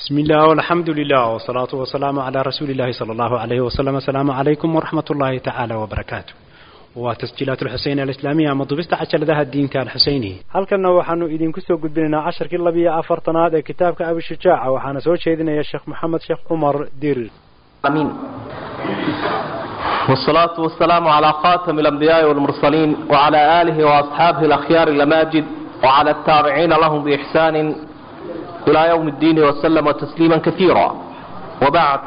بسم الله والحمد لله والصلاة والسلام على رسول الله صلى الله عليه وسلم السلام عليكم ورحمة الله تعالى وبركاته وتسجيلات الحسين الإسلامية مضبست عشر ذا الدين الحسيني هل كنا وحنو إذن كسو قد بلنا عشر كلا بيا أفرتنا كتابك أبو الشجاعة وحنا سوى شيدنا يا شيخ محمد شيخ عمر دير امين والصلاة والسلام على خاتم الأنبياء والمرسلين وعلى آله وأصحابه الأخيار الأماجد وعلى التابعين لهم بإحسان إلى يوم الدين وسلم تسليما كثيرا وبعد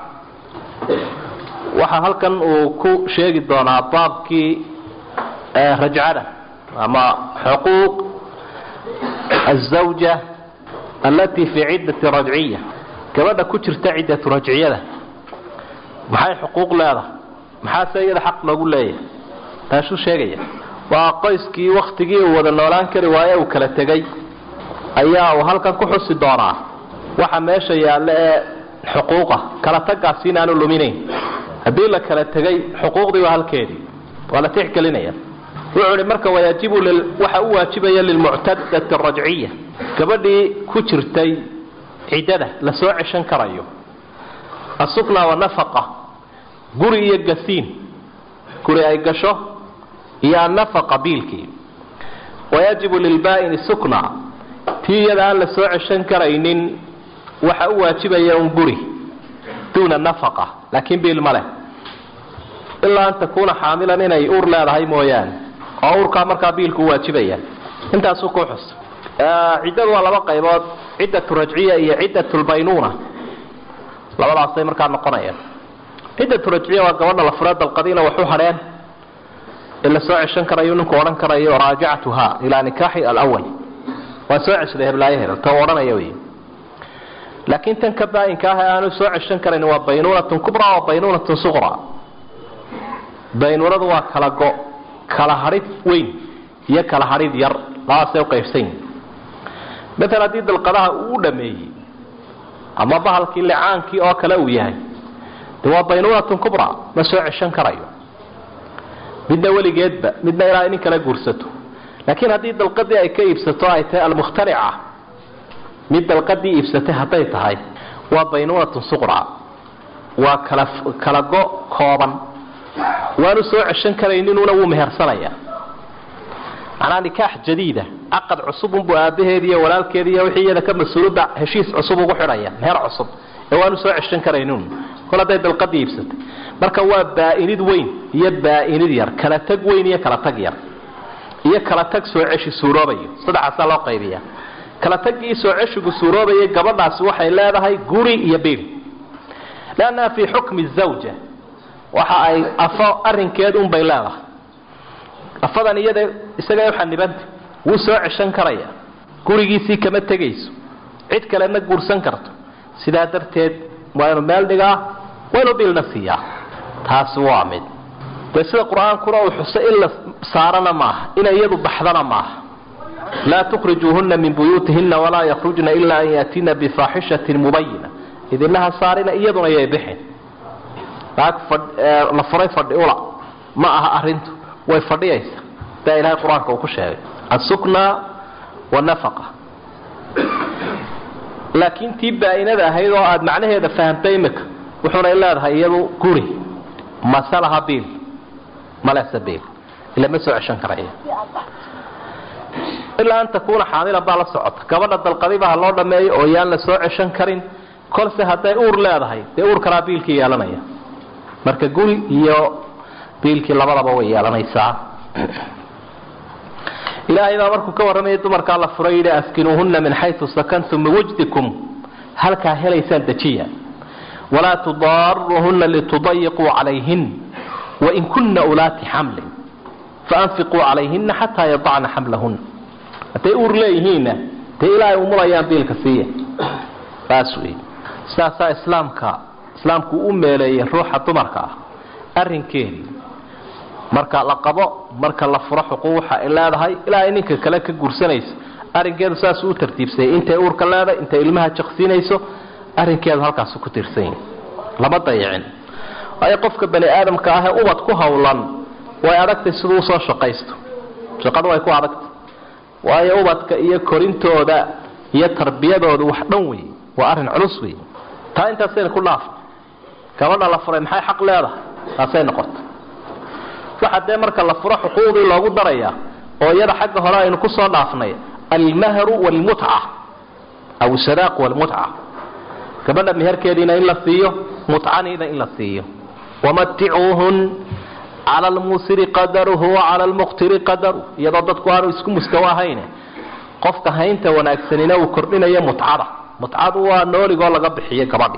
waxaa halkan uu ku sheegi doonaa baabkii rajcada ama xuquuq الزawja alati fi ciddati rajciya gabadha ku jirta ciddatu rajciyada maxay xuquuq leedahay maxaase iyada xaq loogu leeyahay taasuu sheegaya waa qoyskii waktigii uu wada noolaan kari waaye uu kala tegay ayaa uu halkan ku xusi doonaa waxa meesha yaalla ee xuquuqa kala tagaasi inaanu luminayn haddii la kala tegay xuquuqdii waa halkeedii waa la tixgelinaya wuxuu ihi marka wayaajibu waxa u waajibaya lilmuctadati arajciya gabadhii ku jirtay ciddada la soo ceshan karayo asukna wanafaqa guri iyo gasiin guri ay gasho iyo annafaqa biilkii wayajibu lilbaa'ini sukna tii iyada aan la soo ceshan karaynin waxa u waajibaya un guri duuna nafaqa laakiin biil ma leh ilaa an takuuna xaamilan inay uur leedahay mooyaane oo uurkaa markaa biilku u waajibaya intaasuu ku xus ciddadu waa laba qaybood ciddatu rajciya iyo ciddatu lbaynuuna labadaasay markaa noqonayaan ciddatu rajciya waa gabadha la furee dalqadiina waxu hadheen in la soo ceshan karayo ninku odhan karayo raajacatuha ilaa nikaaxi alawal waa soo ceshaday heblaayaheeda ta odhanaya wey laakiin tan ka baa-inka ah ee aanu soo ceshan karayn waa baynuunatun kubra wa baynuunatun suqra baynuunadu waa kala go kala hadhid weyn iyo kala hadhid yar labadaasay uqaybsan yihin maala haddii dalqadaha uu u dhameeyey ama bahalkii licaankii oo kale uu yahay de waa baynuunatun kubra ma soo ceshan karayo midna weligeedba midna ilaa nin kala guursato laakiin haddii dalqadii ay ka iibsato ay tahay almukhtalica mid dalqadii iibsatay hadday tahay waa baynuunatun suqra waa kala kala go kooban waanu soo ceshan karayninuna wuu mehersanaya macnaa nikaax jadiida caqad cusubunbuu aabaheedi iyo walaalkeedi iyo wixii iyada ka mas-uulada heshiis cusub ugu xidhaya meher cusub ee waanu soo ceshan karaynin kol hadday dalqadii iibsatay marka waa baa-inid weyn iyo baa-inid yar kala tag weyn iyo kala tag yar iyo kala tag soo ceshi suuroobayo saddexaasaa loo qaybiya kala tagii soo ceshigu suuroobayay gabadhaasi waxay leedahay guri iyo bil lannaha fii xukmi zawja waxa ay afo arinkeed unbay leedahay afadan iyada isaga uxanibanta wuu soo ceshan karaya gurigiisii kama tegayso cid kalena guursan karto sidaa darteed waynu meel dhigaa waynu bilna siiyaa taasi waa mid dee sida qur-aankuna uu xusay in la saarana maaha inay iyadu baxdana maaha laa tukrijuuhuna min buyuutihina walaa yakhrujna ilaa an yaatina bifaaxishatin mubayina idinaha saarina iyaduna yay bixin naag la furay fadhi ula ma aha arintu way fadhiyaysa daa ilahay qur-aanka uu ku sheegay asukna wanafaqa laakiin tii baa-inada ahayd oo aada macnaheeda fahamtay imika wuxuunay leedahay iyadu guri mase laha biil malese biil ila ma soo ceshan karaya ilaa an takuuna xaamilan baa la socota gabadha dalqadibaha loo dhameeyo oo yaan la soo ceshan karin kolse hadday uur leedahay dee uur kalaa biilkii yeelanaya marka guri iyo biilkii labadaba way yeelanaysaa ilaahay baa markuu ka warramayay dumarkaa la furay yidhi askinuuhuna min xaysu sakantum min wajdikum halkaa helaysaan dejiya walaa tudaaruuhuna litudayiquu calayhin wain kuna ulaati xamlin faanfiquu calayhina xataa yadacna xamlahuna hadday uur leeyihiinna dee ilaahay umulayaan biilka siiya saas wey sidaasaa islaamka islaamku u meeleeyay ruuxa dumarka ah arrinkeedii marka la qabo marka la furo xuquuq waxa ay leedahay ilaa ay ninka kale ka guursanayso arrinkeedu saasuu u tartiibsayay intay uurka leedahay intay ilmaha jaqsiinayso arrinkeedu halkaasu ku tiirsan yahi lama dayicin waayo qofka bani aadamka ah ee ubad ku howlan way adagtay siduu usoo shaqaysto shaqadu way ku adagtay waayo ubadka iyo korintooda iyo tarbiyadooda wax dhan wey waa arrin culus wey taa intaasayna ku dhaaf gabadha la furay maxay xaq leedahay taasay noqota waxa dee marka la furo xuquuqdii loogu darayaa oo iyada xagga hore aynu ku soo dhaafnay almahru waalmutca aw sadaaq waalmutca gabadha meherkeediina in la siiyo mutcaniina in la siiyo wamaticuuhun cala almusiri qadaruhu wacala almuqtiri qadaru iyadoo dadku aanu isku mustawo ahayne qofka haynta wanaagsanina uu kordhinayo mutcada mutcadu waa nooligoo laga bixiyo gabadhi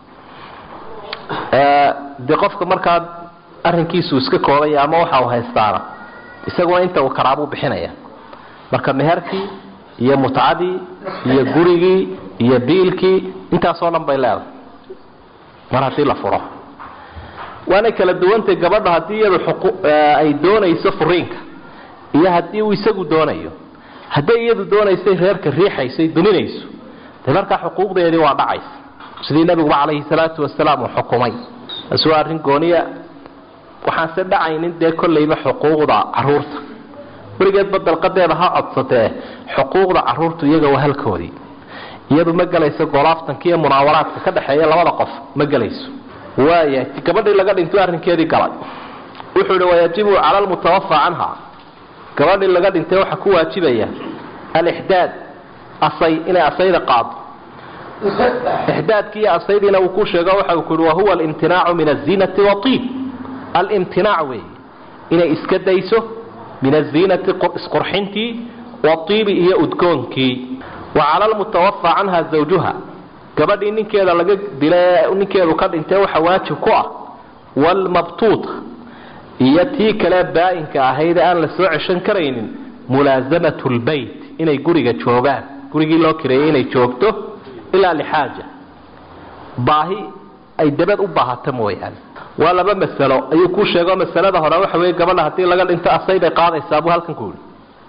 dee qofka markaa arrinkiisu iska koobaya ama waxa uu haystaana isaguna inta uu karaabuu bixinaya marka meherkii iyo mutcadii iyo gurigii iyo biilkii intaasoo dhan bay leedahay mar haddii la furo waanay kala duwantay gabadha haddii iyadu ay doonayso furiinka iyo haddii uu isagu doonayo hadday iyadu doonaysay reerka riixaysay duminayso dee markaa xuquuqdeedii waa dhacaysa sidii nabiguba calayhi salaatu wasalaam uu xukumay taasi waa arrin gooniya waxaanse dhacaynin dee kollayba xuquuqda caruurta weligeedba dalqadeeda ha codsatee xuquuqda caruurtu iyaga waa halkoodii iyadu ma gelayso golaaftanka iyo munaawaraadka ka dhexeeya labada qof ma gelayso waaya gabadhii laga dhinto arrinkeedii galay wuxuu ihi wayajibu cala almutawafa canha gabadhii laga dhintay waxaa ku waajibaya alixdaad asay inay asayda qaado ixdaadkii iyo asaydiina uu ku sheego waxa uu ku yihi wahuwa alimtinaacu min azinati waiib alimtinaac weeye inay iska dayso min aziinati isqurxintii waiibi iyo udgoonkii wa cala almutawafa canha zawjuha gabadhii ninkeeda laga dila ninkeedu ka dhintay waxa waajib ku ah waalmabtuuta iyo tii kale baa-inka ahayd aan la soo ceshan karaynin mulaasamatu lbeyt inay guriga joogaan gurigii loo kireeyay inay joogto ilaa lixaaja baahi ay dabad u baahata mooyaane waa laba masalo ayuu kuu sheego masalada hore waxa wey gabadha haddii laga dhinto asay bay qaadaysaa buu halkan ku yihi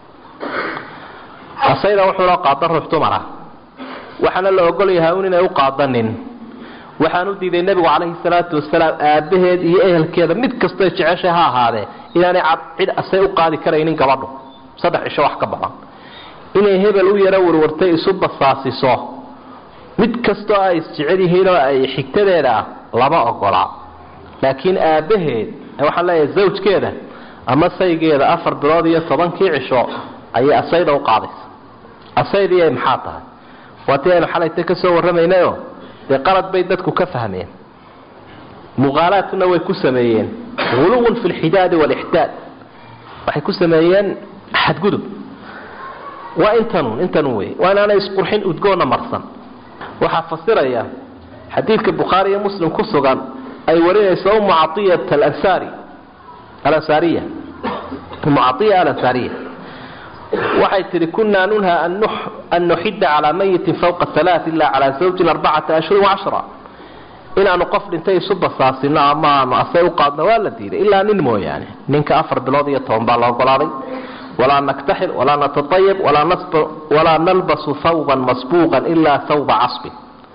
asayda wuxuu loo qaada ruux dumara waxaana la ogol yahay un inay u qaadanin waxaan u diiday nebigu calayhi salaatu wasalaam aabaheed iyo ehelkeeda mid kastoo jeceshay ha ahaadee inaanay cid asay u qaadi karaynin gabadhu saddex cisho wax ka badan inay hebel u yaro warwartay isu basaasiso mid kastoo ay isjecel yihiin oo ay xigtadeeda ah lama ogolaa laakiin aabaheed waxaan leeyahay zawjkeeda ama saygeeda afar bilood iyo tobankii cisho ayay asayda u qaadaysa asaydii ay maxaa tahay waatii aynu xalayta ka soo warramaynayo dee qalad bay dadku ka fahmeen muqaalaadkuna way ku sameeyeen huluwun fi lxidaadi waalixdaad waxay ku sameeyeen xadgudub waa intanun intanun wey waa inaanay isqurxin udgoonna marsan waxaa fasiraya xadiidka bukhaari iyo muslim ku sugan ay warinayso umu caiyat alansari alansaariya umu caiya alansaariya waxay tihi kunaa nunha an nuxida calaa mayitin fawqa alaa ila calaa zawjin arbacata ashhurin wacashra inaanu qof dhintay isu basaasino ama aanu asay u qaadno waa la diiday ilaa nin mooyaane ninka afar bilood iyo toban baa la ogolaaday walaa naktaxil walaa nataayib walaa nalbasu hawban masbuuqan ilaa hawba casbin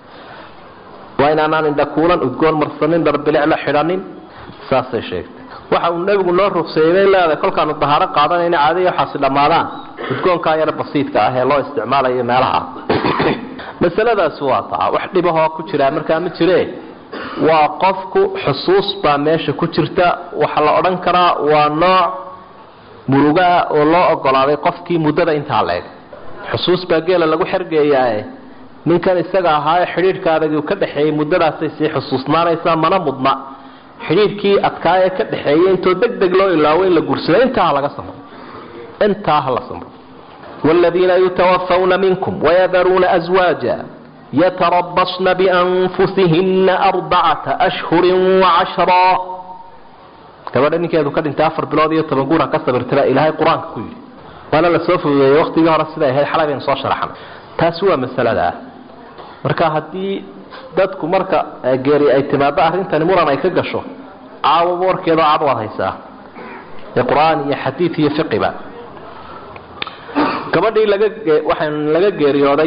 waa inaanaan indhakuulan udgoon marsanin dharbilicla xidhanin saasay sheegtay waxa uu nebigu noo rugseeyey bay leedahay kolkaanu dahaaro qaadanayna caadiya waxaasi dhammaadaan udgoonkaa yar basiidka ah ee loo isticmaalayo meelaha masaladaasi waa taa wax dhibahoo ku jiraa markaa ma jire waa qofku xusuus baa meesha ku jirta waxa la odhan karaa waa nooc murugaa oo loo ogolaaday qofkii muddada intaa leeg xusuus baa geela lagu xergeeyaae ninkan isaga ahaaye xidhiidhka adag uu ka dhexeeyey muddadaasay sii xusuusnaanaysaa mana mudna xidhiidhkii adkaayee ka dhexeeyey intoo deg deg loo ilaawo in la gursado intaa ha laga samro intaa ha la samro waaladiina yutawafawna minkum wayadaruuna aswaaja yatarabasna bianfusihina arbacata ashhurin wacashraa gabadha ninkeedu ka dhintay afar bilood iyo toban guur ha ka sabirtaba ilaahay qur-aanka ku yidhi waana la soo fududeeyey waqtigii hore siday ahayd xalay baynu soo sharaxnay taasi waa masalada ah marka haddii dadku marka geeri ay timaado arrintani muran ay ka gasho caawaba warkeedao cad waad haysaa ee qur-aan iyo xadiid iyo fiqiba gabadhii laga waxaan laga geeriyooday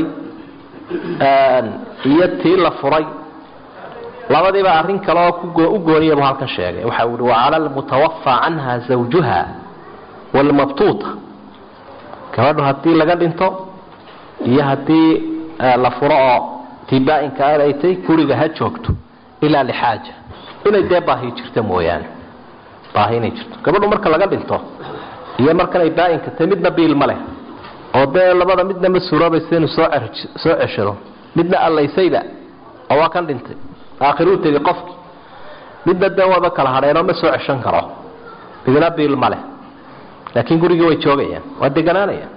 iyo tii la furay labadiiba arrin kale oo u gooniyabu halkan sheegay waxa ui wacala almutawafa canha zawjuha waalmabtuuta gabadhu haddii laga dhinto iyo haddii la furo oo tii baa-inka ay tay guriga ha joogto ilaa lixaaja inay dee baahi jirta mooyaane baahi inay jirto gabadhu marka laga dhinto iyo markanay baa-inka tay midna biil ma leh oo dee labada midna ma suuroobaysa inuu soo soo ceshado midna allaysayba oo waa kan dhintay aakhiruu tegay qofki midna dee waaba kala hadheenoo ma soo ceshan karo midna biil ma leh laakiin gurigii way joogayaan waa deganaanayaan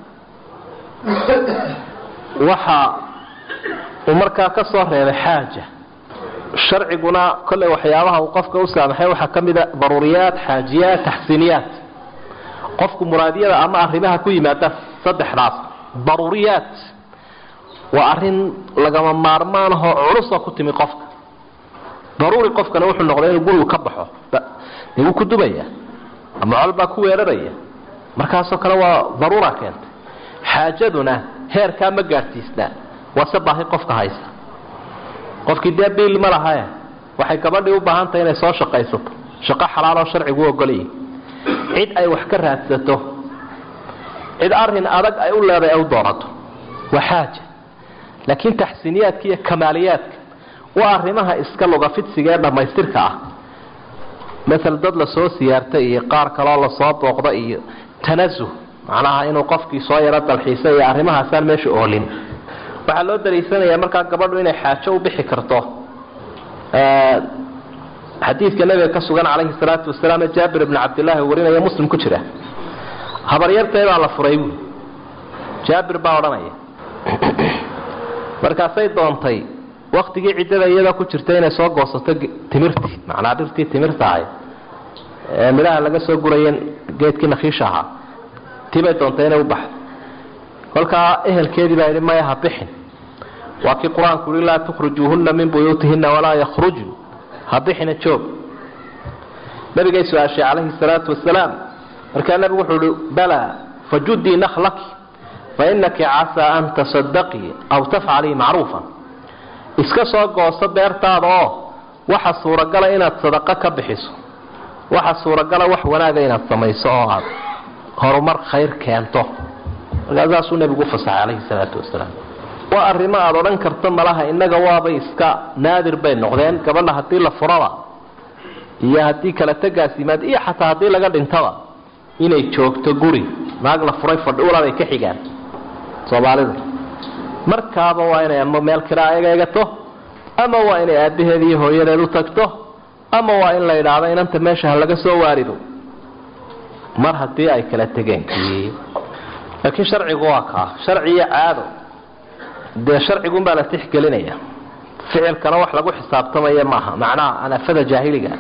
waxa uu markaa ka soo reebay xaaja sharciguna kolley waxyaabaha uu qofka u saamaxay waxaa ka mida daruuriyaat xaajiyaat taxsiiniyaat qofku muraadiyada ama arrimaha ku yimaada saddexdaas daruuriyaat waa arrin lagama maarmaan ahoo culusoo ku timi qofka daruuri qofkana wuxuu noqday inuu gurigu ka baxo wuu ku dubaya ama col baa ku weeraraya markaasoo kale waa daruura keentay xaajaduna heerkaa ma gaadhsiisnaa waase baahi qofka haysa qofkii dee biil ma lahae waxay gabadhii u baahan tahay inay soo shaqaysato shaqo xalaaloo sharcigu u ogolaya cid ay wax ka raadsato cid arin adag ay u leedahay ay u doonato waa xaaja laakiin taxsiiniyaadka iyo kamaaliyaadka waa arrimaha iska lugafidsiga ee dhammaystirka ah maal dad lasoo siyaartay iyo qaar kaloo lasoo booqda iyo tanasuh macnaha inuu qofkii soo yaro dalxiisa iyo arrimahaasaan meesha oolin waxaa loo daliisanayaa markaa gabadhu inay xaajo u bixi karto xadiidka nabiga ka sugan calayhi salaatu wasalaam ee jaabir ibni cabdillaahi warinaya muslim ku jira habaryartay baa la furay buui jaabir baa odhanaya markaasay doontay waktigii ciddada iyadoo ku jirta inay soo goosato timirtii macnaa dhirtii timirta ahay ee midhaha laga soo guraya geedkii nakhiisha ahaa tibay doontay inay u baxdo kolkaa ehelkeedii baa yidhi maya ha bixin waa kii qur-aanku yihi laa tukhrijuuhunna min buyuutihina walaa yakhrujun ha bixina joog nabigay su-aashay calayhi salaatu wasalaam markaa nabigu wuxuu ihi balaa fajudii nakhlaki fainaki casaa an tasadaqii aw tafcalii macruufan iska soo gooso beertaada oo waxa suuragala inaad sadaqo ka bixiso waxa suuragala wax wanaaga inaad samayso oo aad horumar khayr keento markaasaasuu nebigu ufasaxay calayhi salaatu wasalaam waa arrimo aada odhan karto malaha innaga waabay iska naadir bay noqdeen gabadha haddii la furaba iyo haddii kala tegaas yimaad iyo xataa haddii laga dhintaba inay joogto guri naag la furay fadhuulabay ka xigaan soomaalida markaaba waa inay ama meel kiraa egeegato ama waa inay aabbaheed iyo hooyadeed u tagto ama waa in la idhaahdo inanta meesha ha laga soo waarido mar haddii ay kala tegeen laakiin sharcigu waa kaa sharci iyo caado dee sharcigunbaa la tixgelinaya ficilkana wax lagu xisaabtamaya maaha macnaha anafada jaahiliga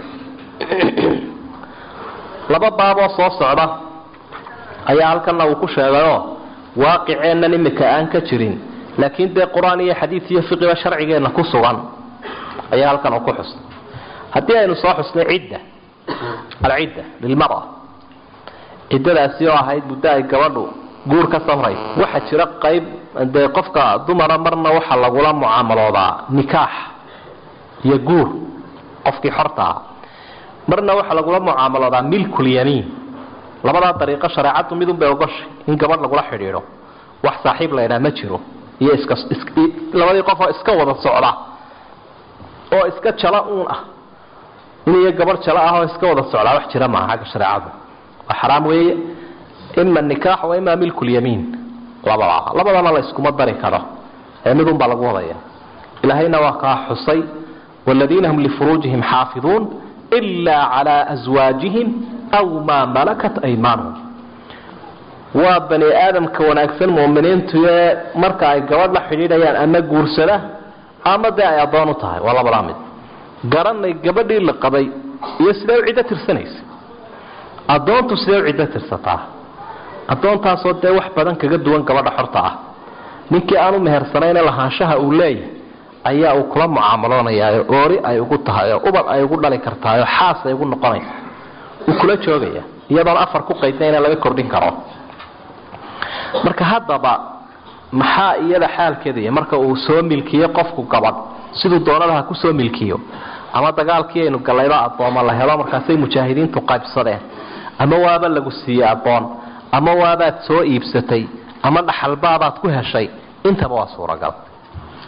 laba baaboo soo socda ayaa halkana uu ku sheegayoo waaqiceennan imika aan ka jirin laakiin dee qur-aan iyo xadiid iyo fiqiba sharcigeenna ku sugan ayaa halkan uu ku xusnay haddii aynu soo xusnay cidda alcidda lilmara ciddadaasi oo ahayd muddo ay gabadhu guur ka samraysa waxaa jira qayb dee qofka dumara marna waxaa lagula mucaamaloodaa nikaax iyo guur qofkii xorta ah marna waxaa lagula mucaamaloodaa milkulyamiin labadaa dariiqo shareecaddu midunbay ogoshay in gabadh lagula xidhiidho wax saaxiib la ydhaha ma jiro iyo iska labadii qof oo iska wada socda oo iska jala uun ah in iyo gabadh jalo ah oo iska wada socdaa wax jira maaha xagga shareecadu waa xaraam weeye ima nikaax wa ima milkulyamiin labada labadana la iskuma dari karo ee midunbaa lagu wadaya ilaahayna waa kaa xusay wladiina hum lifuruujihim xaafiduun ilaa calaa aswaajihim aw maa malakat aymaanuhum waa bani aadamka wanaagsan muminiintu ee marka ay gabadh la xidhiidhayaan ama guursada ama dee ay addoon u tahay waa labadaa mid garanay gabadhii la qabay iyo sidee u ciddo tirsanaysa addoontu sidee u ciddo tirsataa addoontaasoo dee wax badan kaga duwan gabadha xorta ah ninkii aan u mehersanayne lahaanshaha uu leeyahay ayaa uu kula mucaamaloonayaa oori ay ugu tahay oo ubad ay ugu dhali kartahay oo xaas ay ugu noqonaysa uu kula joogaya iyadoon afar ku qaydnayna laga kordhin karo marka haddaba maxaa iyada xaalkeeda iyo marka uu soo milkiyo qofku gabadh siduu doonada ha kusoo milkiyo ama dagaalkii aynu gallayba addooma la helo markaasay mujaahidiintu qaybsadeen ama waaba lagu siiyey addoon ama waabaad soo iibsatay ama dhaxalbaabaad ku heshay intaba waa suuragal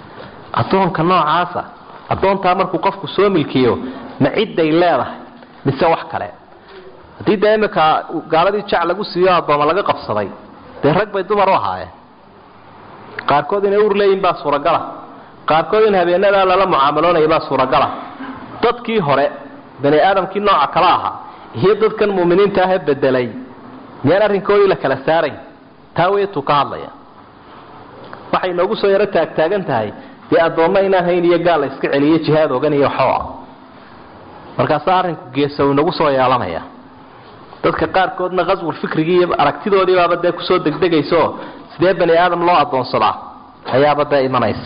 addoonka noocaasa addoontaa markuu qofku soo milkiyo ma cidday leedahay mise wax kale haddii dee iminka gaaladii jac lagu siiyo addooma laga qabsaday dee rag bay dumar u ahaayeen qaarkood inay ur leeyihin baa suuragala qaarkood in habeenadaa lala mucaamaloonaya baa suuragala dadkii hore bani aadamkii nooca kala ahaa iyo dadkan muuminiinta ahee bedelay miyaan arrinkoodii la kala saarayn taa weetuu ka hadlaya waxay noogu soo yaro taagtaagan tahay dee addoommo inaan hayn iyo gaal la iska celiyo jihaad ogan iyo waxooa markaasaa arrinku geesa uu inagu soo yeelanaya dadka qaarkoodna qaswul fikrigii iyo aragtidoodii baaba dee kusoo degdegaysaoo sidee bani aadam loo addoonsadaa ayaaba dee imanaysa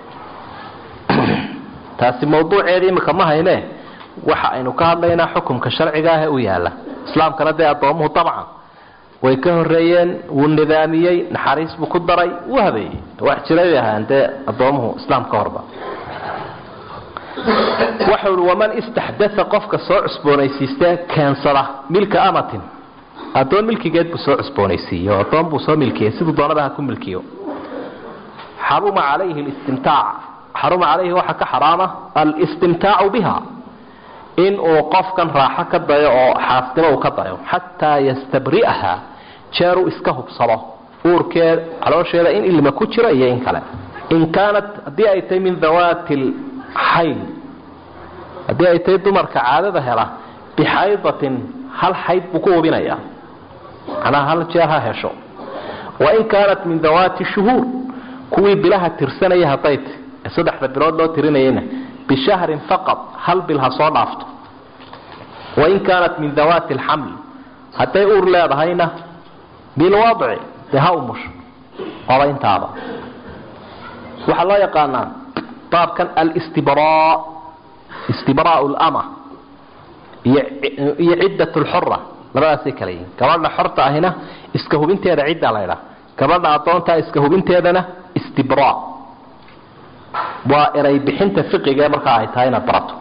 taasi mawduuceedii imika ma hayne waxa aynu ka hadlaynaa xukumka sharciga ah ee u yaala islaamkana dee addoomuhu dabcan way ka horeeyeen wuu nidaamiyey naxariis buu ku daray wuu habeeyey wax jiray bay ahaan dee addoomuhu islaam ka horba waxa uhi waman istaxdaa qofka soo cusboonaysiistee keensada milka amatin addoon milkigeed buu soo cusboonaysiiyo addoon buu soo milkiyey siduu doonaba ha ku milkiyo xaruma calayhi listimtaac xaruma calayhi waxaa ka xaraama alistimtaacu biha in uu qofkan raaxo ka dayo oo xaasnimo uu ka dayo xataa yastabri'aha jeeruu iska hubsado uurkeed caloosheeda in ilma ku jiro iyo in kale in kaanat haddii ay tahay min dawaati lxayl haddii ay tahay dumarka caadada hela bixaydatin hal xayd buu ku hubinayaa macnaha hal jeer ha hesho wain kaanat min dawaati shuhuur kuwii bilaha tirsanaya hadday tahy ee saddexda bilood loo tirinayayna bishahrin faqad hal bil ha soo dhaafto wain kaanat min dawaati alxamli hadday uur leedahayna bilwadci dee ha umusho oba intaaba waxaa loo yaqaanaa baabkan alstibraa istibraau lama iyo ciddat lxura labadaasay kala yihiin gabadha xorta ahina iska hubinteeda ciddaa laydhaa gabadha addoontaa iska hubinteedana istibra waa eray bixinta fiqiga markaa ay tahay inaad barato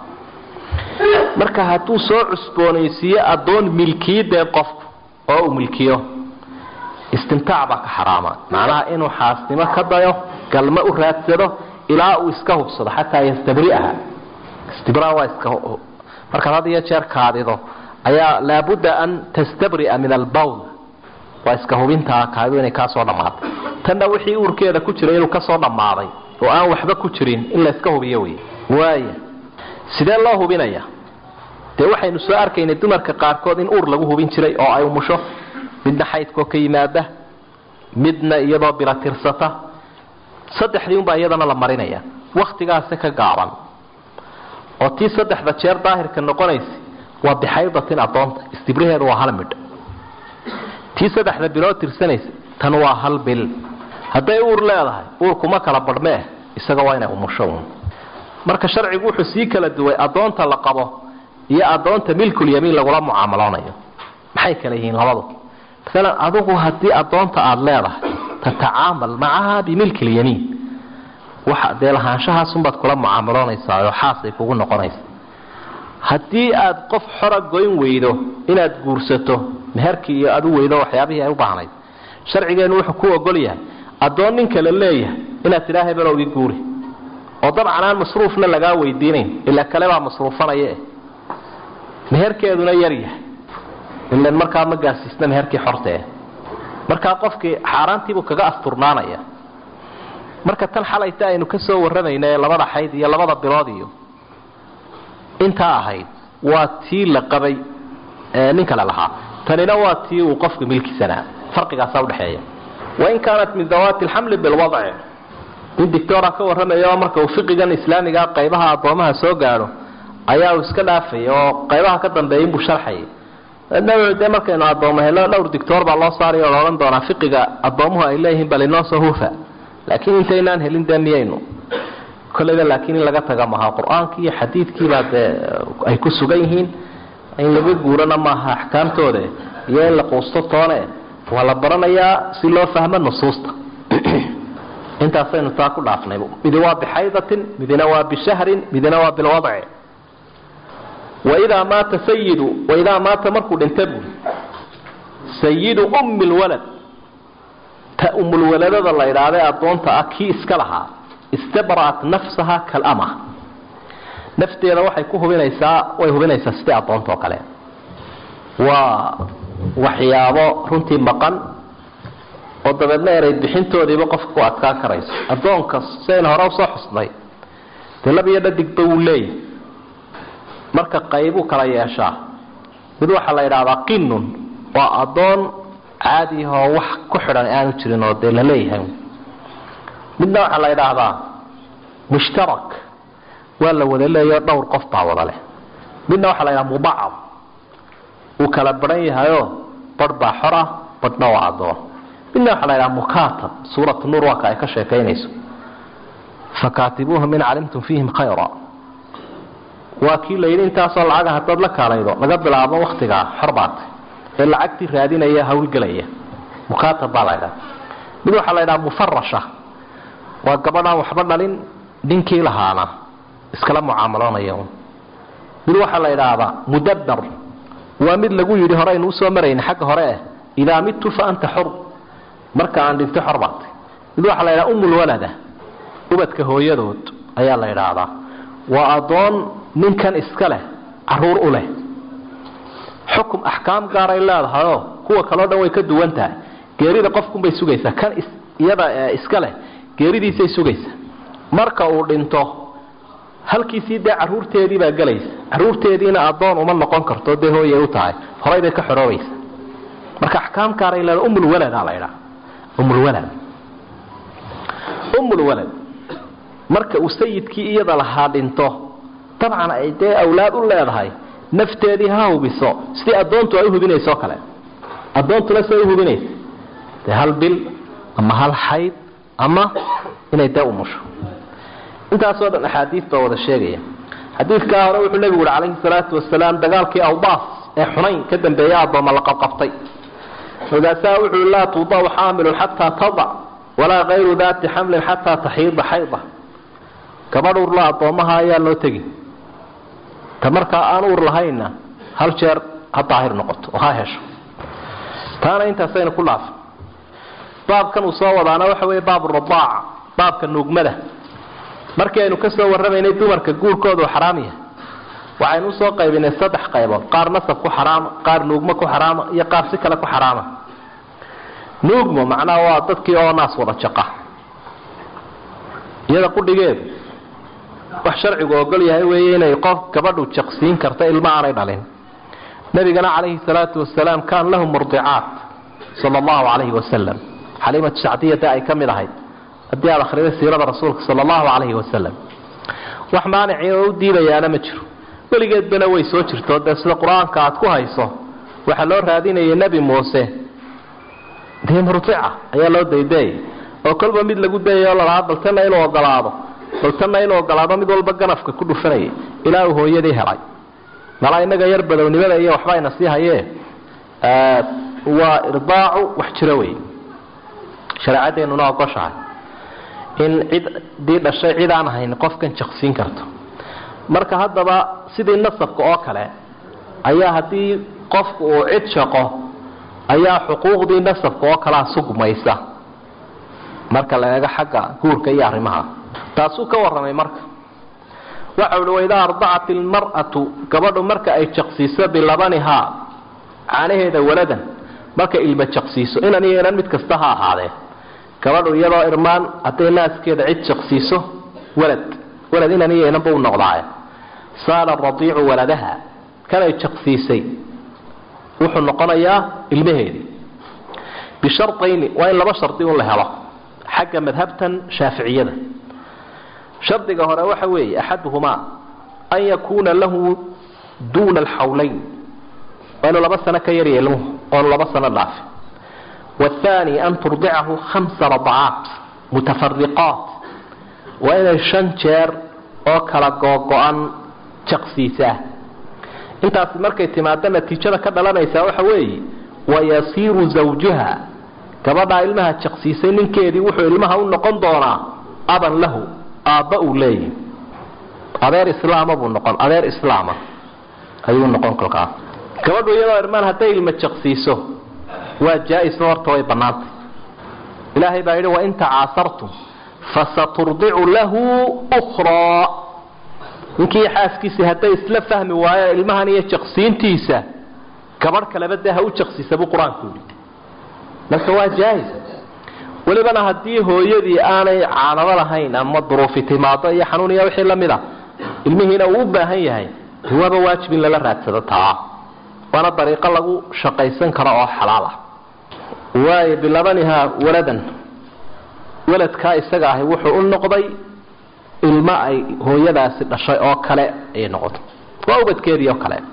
marka hadduu soo cusboonaysiiyo addoon milkiyadee qofku oo uu milkiyo istimtaac baa ka xaraama macnaha inuu xaasnimo ka dayo galmo u raadsado ilaa uu iska hubsado xataa yastabri'aha istibra waa iska markaad had iyo jeer kaadido ayaa laabudda an tastabri'a min albawl waa iska hubintaa kaadidu inay kaa soo dhammaaday tanna wixii uurkeeda ku jiray inuu kasoo dhammaaday oo aan waxba ku jirin in layska hubiyo wey waaya sidee loo hubinaya dee waxaynu soo arkaynay dumarka qaarkood in uur lagu hubin jiray oo ay umusho midna xaydkoo ka yimaada midna iyadoo bila tirsata saddexdii unbaa iyadana la marinaya wakhtigaasi ka gaaban oo tii saddexda jeer daahirka noqonaysa waa bixaydatin adoonta istibraheedu waa hal midh tii saddexda bilood tirsanaysa tan waa hal bil hadday uur leedahay uurkuma kala badhmee isaga waa inay umusho un marka sharcigu wuxuu sii kala duway adoonta la qabo iyo adoonta milkulyamiin lagula mucaamaloonayo maxay kala yihiin labadu maalan adigu haddii adoonta aada leedahay tatacaamal macaha bimilki lyamiin waxa dee lahaanshahaasunbaad kula mucaamaloonaysaa oo xaasay kugu noqonaysa haddii aad qof xora goyn weydo inaad guursato meherkii iyo aad u weydo waxyaabihii ay u baahnayd sharcigeennu wuxuu ku ogol yahay addoon nin kale leeyahay inaad tidhaa hebelow ii guuri oo dabcan aan masruufna lagaa weydiinayn ilaa kale baa masruufanaye meherkeeduna yar yahay ilan markaa ma gaasiisna meherkii xortee markaa qofkii xaaraantiibuu kaga asturnaanaya marka tan xalayta aynu ka soo warramayna ee labada xayd iyo labada bilood iyo intaa ahayd waa tii la qabay nin kale lahaa tanina waa tii uu qofka milkisanaa farqigaasaa udhexeeya wain kaanat min dawaati alxamli bilwadci nin dictora ka warramaya marka uu fiqigan islaamigaa qaybaha addoomaha soo gaadho ayaa uu iska dhaafay oo qaybaha ka dambeeya inbuu sharxayay de markaynu addoomo helo dhowr dictor baa loo saaraya oo laodhan doonaa fiqiga addoomuhu ay leeyihiin bal inoo soo huufa laakiin intaynaan helin dee miyaynu kolleyba laakiin in laga taga maha qur-aankii iyo xadiidkiibaa dee ay ku sugan yihiin in laga guurana maaha axkaamtooda iyo in la quusto toone waa la baranayaa si loo fahmo nusuusta intaasaynu taa ku dhaafnay midi waa bixaydatin midina waa bishahrin midina waa bilwadci waidaa maata sayidu waidaa maata markuu dhinta buuri sayidu ummi lwalad ta umulwaladada la idhaahday addoonta ah kii iska lahaa istabra'at nafsaha kalama nafteeda waxay ku hubinaysaa way hubinaysaa sidii addoonta oo kale waa waxyaabo runtii maqan oo dabeedna eray bixintoodiiba qofka ku adkaan karayso addoonka siaynu hore usoo xusnay dee lab iyo dhadigba wuu leeyahay marka qaybuu kala yeeshaa mid waxaa la yidhaahdaa qinnun waa addoon caadiyahoo wax ku xidhan aanu jirin oo dee la leeyahay midna waxaa la yidhaahdaa mushtarak waa la wada leeyaho dhowr qof baa wada leh midna waxaa la yidhaha mubacad uu kala baran yahayoo barh baa xor ah badhna waa addoon midna waxaa la yidhaha mukatab suuratu nuur waa ka ay ka sheekaynayso fakaatibuuhum in calimtum fiihim khayra waa kii la yidhi intaasoo lacaga haddaad la kaalaydo laga bilaabo waktigaa xor baatay ee lacagtii raadinaya hawlgelaya mukaatab baa la ydhaha mid waxaa la ydhaha mufarasha waa gabadhaan waxba dhalin ninkii lahaana iskala mucaamaloonaya mid waxaa la yidhaahdaa mudabbar waa mid lagu yidhi horeynu usoo marayna xagga hore eh idaa midtu fa anta xor marka aan dhinto xor baatay mid waxaa la ydhaha umulwalada ubadka hooyadood ayaa la yidhaahdaa waa addoon ninkan iska leh caruur u leh xukum axkaam gaaray leedahayoo kuwa kaleo dhan way ka duwan tahay geerida qofkunbay sugaysaa kan iyada iska leh geeridiisay sugaysaa marka uu dhinto halkiisii dee caruurteedii baa gelaysa caruurteediina addoon uma noqon karto dee hooyay u tahay horay bay ka xoroobaysa marka axkaam gaaray leedahay umulwaladaa la ydhaha umulwalad umulwalad marka uu sayidkii iyada lahaa dhinto dabcan ay dee awlaad u leedahay nafteedii ha hubiso sidii addoontu ay uhubinayso kale addoontuna siay uhubinaysa dee hal bil ama hal xayd ama inay dee umusho intaasoo dhan axaadiis baa wada sheegaya xadiidkaa hore wuxuu nebigu uhi calayhi salaatu wasalaam dagaalkii awbaas ee xunayn ka dambeeya addooma la qabqabtay markaasaa wuxuu laa tudacu xaamilun xataa tadac walaa kayru daati xamlin xataa taxiida xayda gabadh urla addoommaha ayaa loo tegi ta markaa aan uur lahaynna hal jeer ha daahir noqoto oo ha hesho taana intaasaynu ku dhaafay baabkan uu soo wadaana waxa weeye baabu radaaca baabka nuugmada markii aynu ka soo warramaynay dumarka guurkooda uu xaraam yahay waxaynu usoo qaybinay saddex qaybood qaar nasab ku xaraama qaar nuugmo ku xaraama iyo qaar si kale ku xaraama nuugmo macnaha waa dadkii oo naas wada jaqa iyada qudhigeedu wax sharcigu ogol yahay weeye inay qof gabadhu jaqsiin karta ilmo aanay dhalin nabigana calayhi salaatu wasalaam kaan lahu murdicaat sala allahu calayhi wasalam xaliimatu sacdiyada ay ka mid ahayd haddii aad akhriday siirada rasuulka sala allahu calayhi wasalam wax maanici oo u diidayaana ma jiro weligeedbana way soo jirto dee sida qur-aanka aad ku hayso waxaa loo raadinayay nebi muuse dee murdica ayaa loo daydeeyay oo kolba mid lagu dayay oo lalahaa baltana inuu ogolaado baltana inuu ogolaado mid walba ganafka ku dhufanayay ilaa uu hooyadii helay malaa inaga yar badownimada iyo waxba ayna sii hayee waa irdaacu wax jiro wey shareecadeennuna ogoshahay in ciddii dhashay cid aan ahayn qofkan jaqsiin karto marka haddaba sidii nasabka oo kale ayaa haddii qofku uu cid shaqo ayaa xuquuqdii nasabka oo kalea sugmaysa marka la eego xagga guurka iyo arrimaha taasuu ka warramay marka waxa uhi waidaa ardacat ilmar'atu gabadhu marka ay jaqsiiso bilabanihaa caanaheeda waladan marka ilma jaqsiiso inan iyo inan mid kasta ha ahaadee gabadhu iyadoo irmaan hadday naaskeeda cid jaqsiiso walad walad inan iyo inanba u noqdaaye saala radiicu waladaha kanay jaqsiisay wuxuu noqonayaa ilmaheedii bisharayni waa in laba shardi un la helo xagga madhabtan shaaficiyada shardiga hore waxa weeye axaduhumaa an yakuuna lahu duuna alxawlayn waa inuu laba sano ka yarya ilmuhu oonu laba sano dhaafin waathaani an turdicahu khamsa radacaat mutafariqaat waa inay shan jeer oo kala googo-an jaqsiisaa intaasi markay timaado natiijada ka dhalanaysaa waxa weeye wayasiiru zawjuha gabadhaa ilmaha jaqsiisay ninkeedii wuxuu ilmaha u noqon doonaa aban lahu aabba uu leeyahy adeer islaama buu noqon adeer islaama ayuu noqon kolkaas gabadhu iyadoo irmaan hadday ilma jaqsiiso waa jaa-iso horta way bannaantay ilaahay baa yidhi wain tacaasartum fasaturdicu lahu ukhraa ninkii xaaskiisii hadday isla fahmi waayeen ilmahan iyo jaqsiintiisa gabadh kaleba dee ha u jaqsiisa buu qur-aanku yidhi marka waa jaahis welibana haddii hooyadii aanay caanado lahayn ama duruufi timaado iyo xanuun iyo wixii lamid a ilmihiina uu u baahan yahay waaba waajib in lala raadsado taa waana dariiqo lagu shaqaysan karo oo xalaal ah waayo bilabanihaa waladan waladkaa isaga ahi wuxuu u noqday ilmo ay hooyadaasi dhashay oo kale ayay noqotay waa ubadkeedii oo kale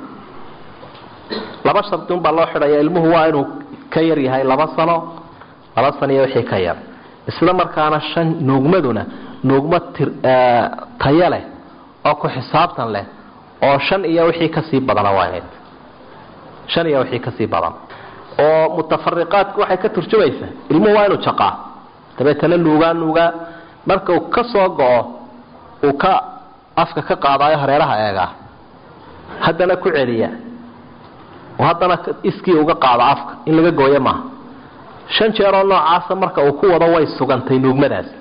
laba shardi unbaa loo xidhaya ilmuhu waa inuu ka yar yahay laba sano laba sano iyo wixii ka yar isla markaana shan nuugmaduna nuugmo tayo leh oo ku xisaabtan leh oo shan iyo wixii kasii badana waa inayd shan iyo wixii kasii badan oo mutafariqaadku waxay ka turjumaysaa ilmuhu waa inuu jaqaa dabeetana nuugaa nuugaa marka uu ka soo go-o uu ka afka ka qaadaayo hareeraha eegaa haddana ku celiya oo haddana iskii uga qaado afka in laga gooyo maaha shan jeeroo noocaasa marka uu ku wado way sugantay nuugmadaas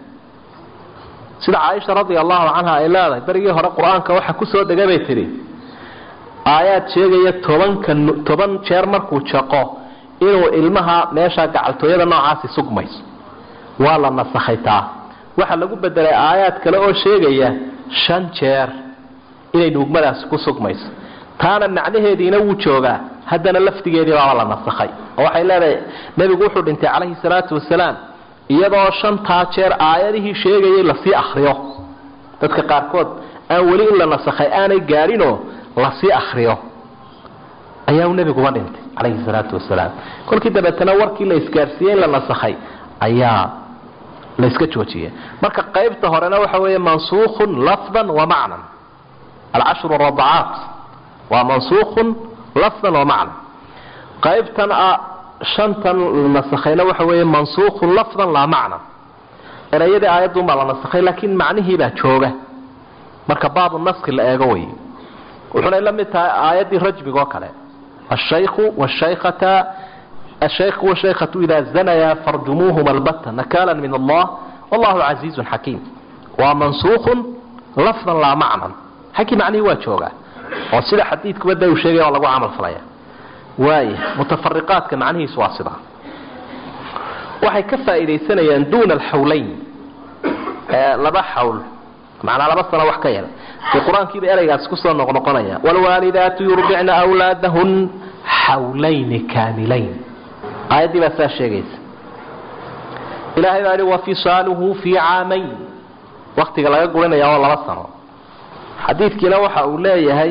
sida caaisha radia allahu canha ay leedahay berigii hore qur-aanka waxa kusoo degay bay tidhi aayaad sheegaya tobanka toban jeer markuu jaqo inuu ilmaha meesha gacaltooyada noocaasi sugmayso waa la nasakhay taa waxaa lagu bedelay aayaad kale oo sheegaya shan jeer inay nuugmadaasi ku sugmayso taana macnaheediina wuu joogaa haddana laftigeedii baaba la nasakhay oo waxay leedahay nebigu wuxuu dhintay calayhi salaatu wasalaam iyadoo shantaa jeer aayadihii sheegayay lasii akriyo dadka qaarkood aan weli in la nasakhay aanay gaadhinoo lasii akriyo ayaa nebiguba dhintay calayhi salaatu wasalaam kolkii dabeetana warkii la isgaarsiiyey in la nasakhay ayaa layska joojiyay marka qaybta horena waxa weeye mansuukhun lafdan wa macnan alcashru radacaat waa mansuukhun lafdan wa macnan qaybtan shantan la nasakhayna waxa weeye mansuukhun lafdan laa macnan erayadii aayadunbaa la nasakhay laakiin macnihiibaa jooga marka baabu naski la eego wey wuxunay la mid tahay aayaddii rajmiga oo kale ashaykhu washaykhata الشيخ والشيخة إذا زنيا فارجموهما البتة نكالا من الله والله عزيز حكيم ومنسوخ لفظا لا معنى حكي معني واجوغا وسيدة حديث كبدا وشيغا والله عمل فلايا واي متفرقات كمعنيه سواسدة waxay ka faa'iidaysanayaan duuna alxawlayn laba xawl macnaa laba sano wax ka yar dee qur-aankiiba ereygaas kusoo noqnoqonaya waalwaalidaatu yurdicna awlaadahun xawlayni kaamilayn aayaddii baa saa sheegaysa ilahay baa yihi wafisaaluhu fii caamayn waktiga laga gurinaya oo laba sano xadiidkiina waxa uu leeyahay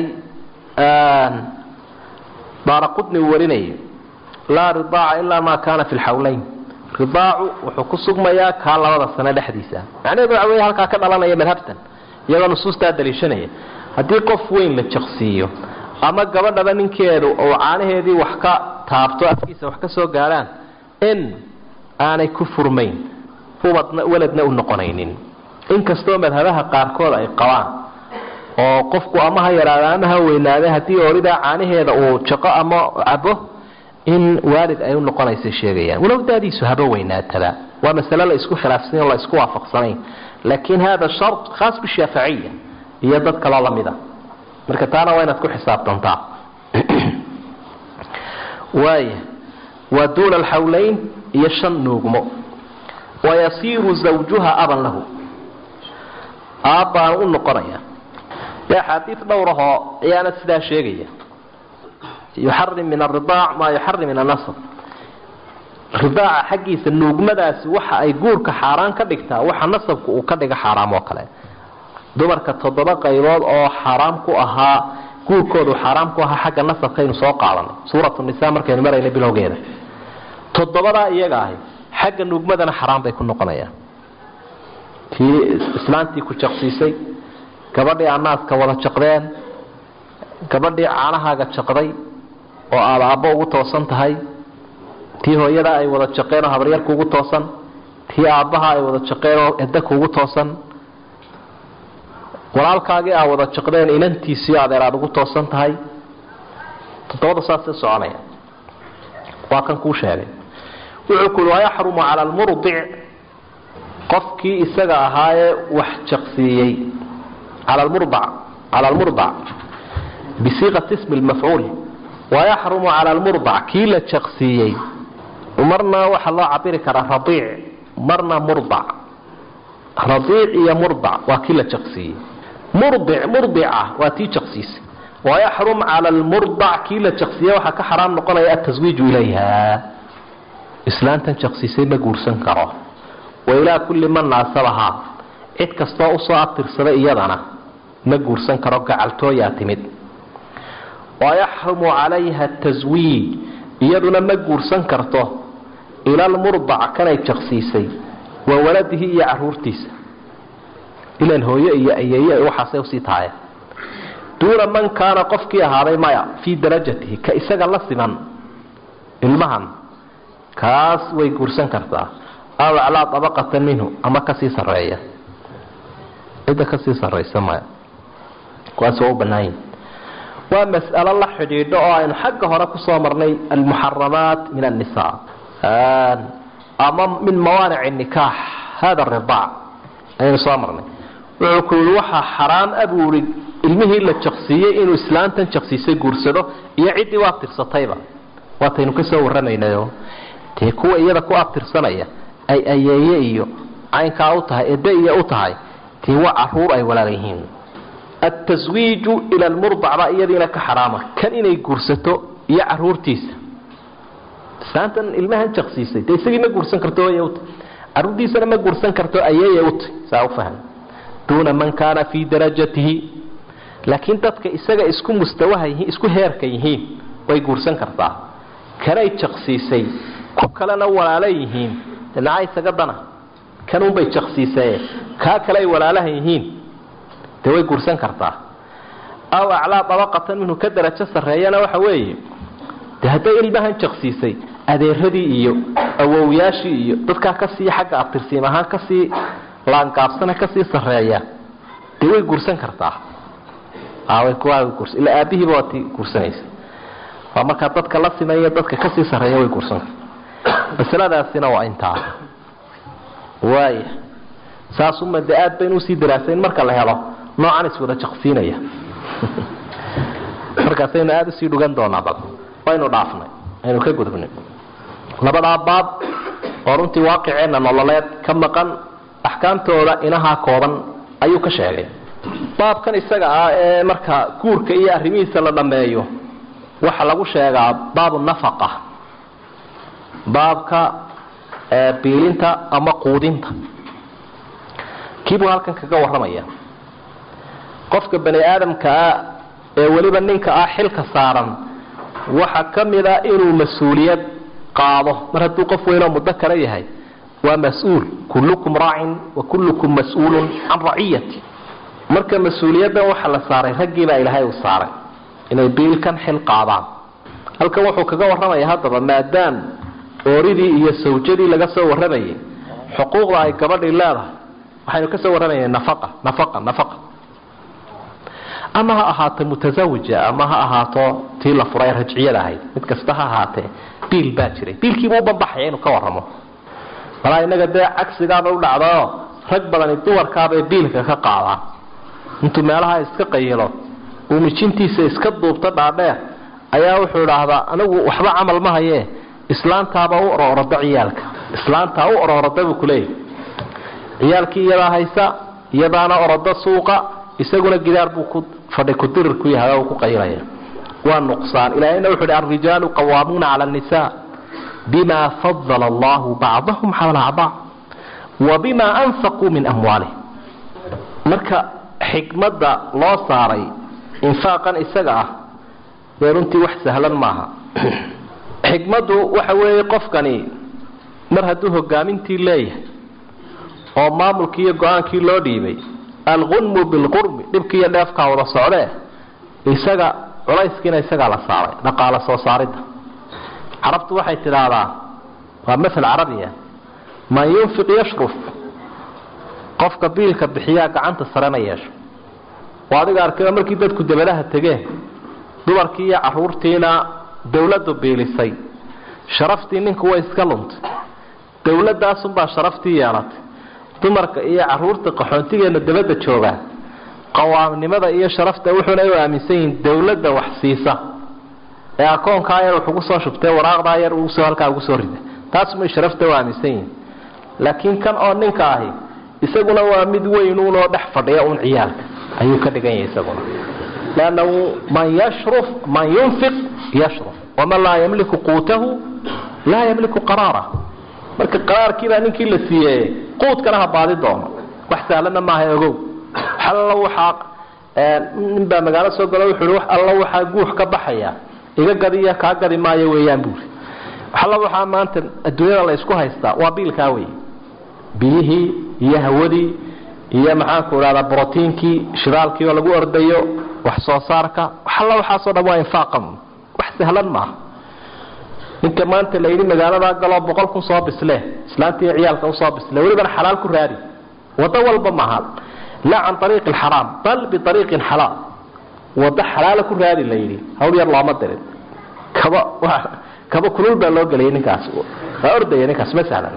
daara qudni uu warinayay laa ridaaca ilaa maa kaana fi lxawlayn ridaacu wuxuu ku sugmayaa kaa labada sano dhexdiisa macnaheedu waxa wey halkaa ka dhalanaya madhabtan iyagoo nusuustaa daliishanaya haddii qof weyn la jaqsiiyo ama gabadhaba ninkeedu uu caanaheedii wax ka taabto afkiisa wax ka soo gaadhaan in aanay ku furmayn ubadna weladna u noqonaynin inkastoo madhabaha qaarkood ay qabaan oo qofku ama ha yaraada ama ha weynaada haddii ooridaa caanaheeda uu jaqo ama cabo in waalid ay u noqonaysa sheegayaan walow daadiisu haba weynaataba waa masale la isku khilaafsany o la isku waafaqsanayn laakiin hada shart khaas bishaaficiya iyo dad kaloo lamid a marka taana waa inaad ku xisaabtantaa waaya waa duuna alxawlayn iyo shan nuugmo wayasiiru zawjuha aban lahu aabbaan u noqonaya dee axaadiid dhowrahoo ayaana sidaa sheegaya yuxarim min aridaac maa yuxarim min anasr ridaaca xaggiisa nuugmadaasi waxa ay guurka xaaraan ka dhigtaa waxa nasabku uu ka dhiga xaaraam oo kale dumarka toddoba qaybood oo xaaraam ku ahaa guurkoodu xaaraam ku ahaa xagga nasabkaynu soo qaadanay suuratu nisa markaynu marayna bilowgeeda toddobadaa iyaga ahi xagga nuugmadana xaraam bay ku noqonayaan tii islaantii ku jaqsiisay gabadhii anaaska wada jaqdeen gabadhii caanahaaga jaqday oo aada aabbo ugu toosan tahay tii hooyada ay wada jaqeen oo habaryar kuugu toosan tii aabbaha ay wada jaqeen oo edda kuugu toosan walaalkaagii aa wada jaqdeen inantiisii adeer aada ugu toosan tahay toddobada saasay soconaya waa kan kuu sheegay wuxuu ku uhi wayaxrumu cala almurdic qofkii isaga ahaayee wax jaqsiiyey cala lmurdac cala almurdac bisiiqati ismi lmafcuul wayaxrumu cala almurdac kii la jaqsiiyey marna waxaa loo cabiri karaa radiic marna murdac radiic iyo murdac waa kii la jaqsiiyey murdic murdica waa tii jaqsiisay wayaxrum cala almurdac kii la jaqsiiye waxaa ka xaraam noqonaya ataswiiju ilayha islaantan jaqsiisay ma guursan karo wa ilaa kulli man naasabahaa cid kastoo usoo abtirsada iyadana ma guursan karo gacaltooyaa timid wayaxrumu calayha taswiij iyaduna ma guursan karto ila almurdac kanay jaqsiisay wa waladihi iyo caruurtiisa ilan hooyo iyo ayeeye waxaasay usii tahay duuna man kaana qofkii ahaaday maya fii darajatihi ka isaga la siman ilmahan kaas way guursan kartaa aw aclaa abaqatan minhu ama kasii sareeya cidda kasii saraysa maya kuwaas waa u banaanyi waa mas'alo la xidhiidho oo aynu xagga hore kusoo marnay almuxaramaat min annisaa ama min mawaanic nikaax hada ridaac ayaynu soo marnay wuxuu ku yihi waxaa xaraam abuuri ilmihii la jaqsiiyey inuu islaantan jaqsiisay guursado iyo ciddii u abtirsatayba waataynu kasoo warramaynayo dee kuwa iyada ku abtirsanaya ay ayeeye iyo caynkaa u tahay ede iyo u tahay dee waa caruur ay walaal yihiin altaswiiju ila almurdac baa iyadiina ka xaraama kan inay guursato iyo caruurtiisa islaantan ilmahan jaqsiisay dee isagii ma guursan karto hooye uta caruurtiisana ma guursan karto ayeeye utay saa u faham duuna man kaana fii darajatihi laakiin dadka isaga isku mustawaha yihiin isku heerka yihiin way guursan kartaa kanay jaqsiisay ku kalena walaala yihiin dhinacaa isaga dana kanunbay jaqsiisaye kaa kale ay walaalaha yihiin dee way guursan kartaa aw aclaa dabaqatan minhu ka darajo sarreeyana waxa weeye dee hadday ilmahan jaqsiisay adeeradii iyo awowyaashii iyo dadkaa kasii xagga abtirsiim ahaan kasii laangaabsana kasii sareeya dee way guursan kartaa ilaa aabihiiba waa ti guursanaysa waa markaa dadka la simaya dadka kasii sareeya way guursan kartaa masaladaasina waa intaa waaya saasuma dee aad baynu usii daraasayn marka la helo noocan iswada jaqsiinaya markaasaynu aada usii dhugan doonaa bal waynu dhaafnay aynu ka gudubnay labadaa baab oo runtii waaqiceenna nololeed ka maqan axkaamtooda inahaa kooban ayuu ka sheegay baabkan isaga ah ee marka guurka iyo arrimihiisa la dhammeeyo waxaa lagu sheegaa baabu nafaqa baabka biilinta ama quudinta kiibuu halkan kaga warramaya qofka bani aadamkaa ee weliba ninka ah xilka saaran waxaa ka mida inuu mas-uuliyad qaado mar hadduu qof weynoo muddo kale yahay waa mas-uul kullukum raacin wa kullukum mas-uulun can raciyati marka mas-uuliyaddan waxaa la saaray raggiibaa ilaahay uu saaray inay biilkan xil qaadaan halkan wuxuu kaga warramaya haddaba maadaam ooridii iyo sawjadii laga soo warramayay xuquuqda ay gabadhii leedahay waxaynu kasoo warramayna nafaqa nafaqa nafaqa ama ha ahaato mutasawija ama ha ahaato tii la furay rajciyada ahayd mid kasta ha ahaatee biil baa jiray biilkiibuu ubanbaxaya inuu ka warramo malaa inaga dee cagsigaaba u dhacdaoo rag badani dumarkaabay biilka ka qaadaan intuu meelaha iska qayilo uu mijintiisa iska duubto dhaadheer ayaa wuxuu idhaahdaa anigu waxba camal ma hayee islaantaaba u ororada ciyaalka islaantaa u ororada buu kuleeyahy ciyaalkii iyadaa haysa iyadaana orodo suuqa isaguna gidaar buu ku fadhi kudirir ku yahay oo ku qaylaya waa nuqsaan ilaahayna wuxuu hi alrijaalu qawaamuuna cala annisaa bima fadala allahu bacdahum xawla bacd wa bima anfaquu min amwaalihim marka xikmadda loo saaray infaaqan isaga ah dee runtii wax sahlan maaha xikmaddu waxa weeye qofkani mar hadduu hogaamintii leeyahay oo maamulkii iyo go-aankii loo dhiibay alqunmu bilqurmi dhibkii iyo dheefkaa wada socdee isaga culayskiina isagaa la saaray dhaqaalo soo saaridda carabtu waxay tidhaahdaa waa masal carabiya man yunfiq yashruf qofka biilka bixiyaa gacanta sarena yeesho oo adiga arkayba markii dadku dabadaha tegeen dumarkii iyo caruurtiina dawladdu biilisay sharaftii ninku way iska luntay dawladaasunbaa sharaftii yeelatay dumarka iyo caruurta qaxoontigeena dabadda jooga qawaamnimada iyo sharafta wuxuuna u aaminsan yihiin dawladda wax siisa ee akoonkaa yar wuxugu soo shubtay waraaqdaa yar uusoo halkaa ugu soo rida taasumay sharafta u aaminsan yihiin laakiin kan oo ninka ahi isaguna waa mid weynuunoo dhex fadhiya uun ciyaalka ayuu ka dhigan yahay isaguna lannahu man yashruf man yunfiq yashruf waman laa yamliku quutahu laa yamliku qaraara marka qaraarkiibaa ninkii la siiyey quudkana ha baadi doono wax saalana maaha ogow alla waxaa ninbaa magaalo soo galo wuxuu wax alla waxaa guux ka baxaya iga gadiya kaa gadi maayo weeyaan buuri alla waxaa maanta adduunyada la isku haystaa waa biilkaa wey biyihii iyo hawadii iyo maxaanku idhahdaa brotiinkii shidaalkii oo lagu ordayo wax soo saarka alla waxaasoo dhan waa infaaqan wax sahlan maaha ninka maanta la yidhi magaaladaa galoo boqol kun soo bisle islaantii ciyaalka usoo bisle welibana xalaal ku raadi wado walba maaha laa can ariiqi alxaraam bal biariiqin xalaal wado xalaala ku raadi la yidhi hawl yar looma dirin kaba kaba kulul baa loo geliyay ninkaas waa ordaya ninkaas ma sahlan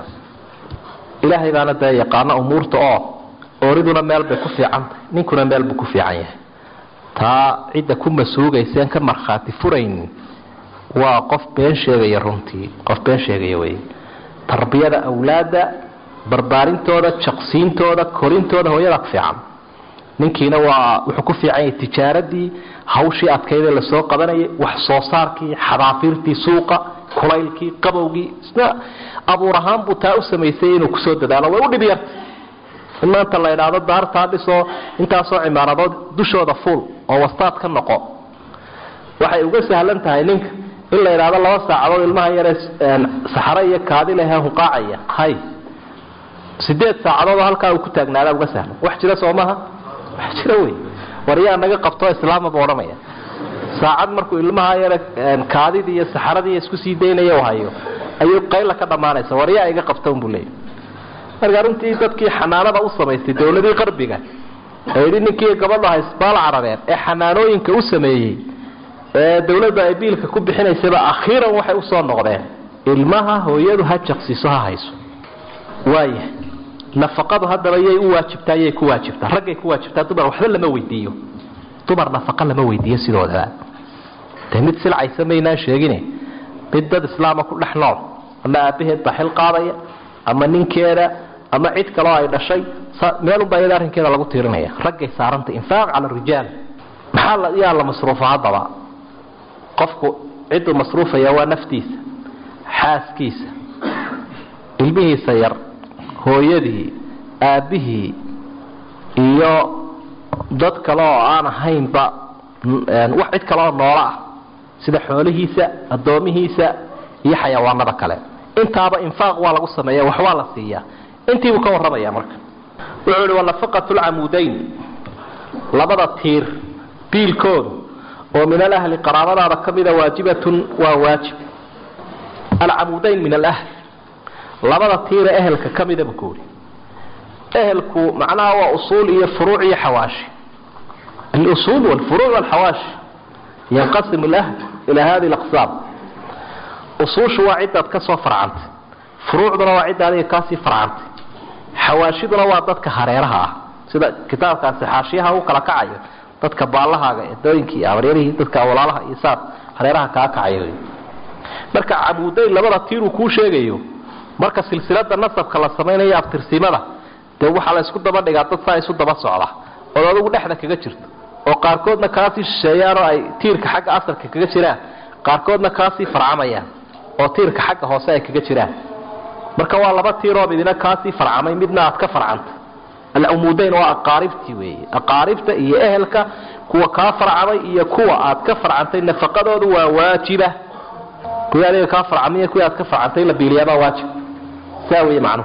ilaahay baana dee yaqaano umuurta oo ooriduna meel bay ku fiicantahay ninkuna meel buu ku fiican yahay taa cidda ku masuugayseen ka markhaati furaynin waa qof been sheegaya runtii qof been sheegaya wey tarbiyada awlaadda barbaarintooda jaqsiintooda korintooda hooyada ku fiican ninkiina waa wuxuu ku fiican yahay tijaaradii hawshii adkaydee lasoo qabanayay wax soo saarkii xadaafiirtii suuqa kulaylkii qabowgii isna abuur ahaan buu taa u samaysay inuu kusoo dadaalo way u dhib yarta in maanta la idhaahdo daartaa dhisoo intaasoo cimaaradood dushooda fuul oo wastaad ka noqo waxay uga sahlan tahay ninka in la idhaahdo laba saacadood ilmaha yaree saxare iyo kaadi lehe huqaacaya hay sideed saacadood oo halkaa uu ku taagnaada uga sahlan wax jira soo maha wax jira wey waryaa naga qabto islaama buu odhanaya saacad markuu ilmaha yare kaadidii iyo saxaradii isku sii daynaya u hayo ayuu qayla ka dhammaanaysa waryaa iga qabta unbuu leeyay marka runtii dadkii xanaanada u samaystay dowladii qarbiga ee yidhi ninkii gabadha haysbaal carabeed ee xanaanooyinka u sameeyey ee dawladda ay biilka ku bixinaysaba akhiiran waxay usoo noqdeen ilmaha hooyadu ha jaqsiiso ha hayso waaya nafaqadu haddaba yay u waajibtaa yay ku waajibtaa raggay ku waajibtaa dumar waxba lama weydiiyo dumar nafaqa lama weydiiyo sidoodaba dee mid silcaysa maynaan sheegine mid dad islaama ku dhex nool ama aabaheed baa xil qaadaya ama ninkeeda ama cid kaloo ay dhashay meelunbaa iyada arrinkeeda lagu tiirinaya raggay saaranta infaaq cala rijaal maxaa yaa la masruufa haddaba qofku cidduu masruufaya waa naftiisa xaaskiisa ilmihiisa yar hooyadii aabbihii iyo dad kale oo aan ahaynba wax cid kale oo noolo ah sida xoolihiisa addoomihiisa iyo xayawaanada kale intaaba infaaq waa lagu sameeya wax waa la siiyaa intiibuu ka warramaya marka wuxuu ihi wanafaqatu lcamuudayn labada tiir biilkoodu oo min alahli qaraabadaada ka mida waajibatun waa waajib alcamuudayn min alahl labada tiire ehelka ka mida buu kuuri ehelku macnaha waa usuul iyo furuuc iyo xawaashi alusuul walfuruuc walxawaashi yanqasimu lahl ilaa hadi laqsaam usuushu waa cidaad ka soo farcantay furuucduna waa cidda adiga kaasii farcantay xawaashiduna waa dadka hareeraha ah sida kitaabkaasi xaashiyaha u kala kacayo dadka baallahaaga edooyinkii abaryarihii dadka walaalaha iyo saas hareeraha kaa kacayo marka cabuudayn labada tiiruu kuu sheegayo marka silsilada nasabka la samaynayo abtirsimada dee waxaa la isku daba dhigaa dad saa isu daba socda ood adugu dhexda kaga jirto oo qaarkoodna kaasii shisheeyaan oo ay tiirka xagga asalka kaga jiraan qaarkoodna kaasii farcamayaan oo tiirka xagga hoose ay kaga jiraan marka waa laba tiiroo midina kaasii farcamay midna aad ka farcanta alcumuudayn waa aqaaribtii weeye aqaaribta iyo ehelka kuwa kaa farcamay iyo kuwa aad ka farcantay nafaqadoodu waa waajiba kuwii adiga kaa farcamay kuwii aad ka farcantay la biiliyaabaa waajib saa weeye macnuhu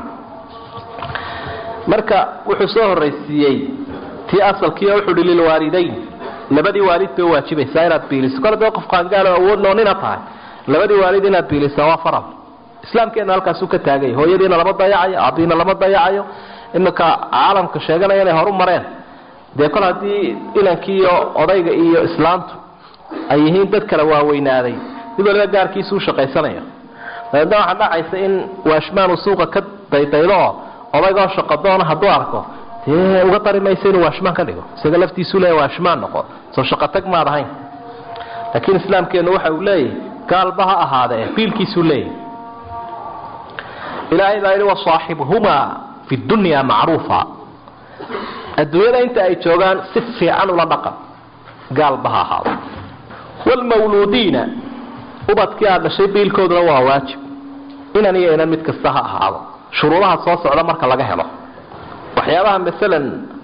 marka wuxuu soo horraysiiyey tii asalkii oo wuxuu hi lilwaalidayn labadii waalid bay waajibaysaa inaad biiliso kole dee qof qaangaalo awoodnoo nina tahay labadii waalid inaad biilisaa waa faral islaamkeena halkaasuu ka taagay hooyadiina lama dayacayo aabihiina lama dayacayo iminka caalamka sheeganaya inay horu mareen dee kol haddii inankii iyo odayga iyo islaamtu ay yihiin dad kala waaweynaaday mid waliba gaarkiisu u shaqaysanayo dabeedna waxaa dhacaysa in waashmaanu suuqa ka daydaydo odaygoo shaqadoona hadduu arko dee uga dari maysa inuu waashmaan ka dhigo isaga laftiisuu leeya waashmaan noqo soo shaqotag maad ahayn laakiin islaamkeennu waxa uu leeyahy gaalba ha ahaadee biilkiisuu leeyahy ilaahay baa yidhi wasaaxibhumaa fi dunya macruufa adduunyada inta ay joogaan si fiican ula dhaqan gaalba ha ahaado wlmawluudiina ubadkii aad dhashay biilkooduna waa waajib inan iyo inan mid kasta ha ahaado shuruudaha soo socda marka laga helo waxyaabaha maalan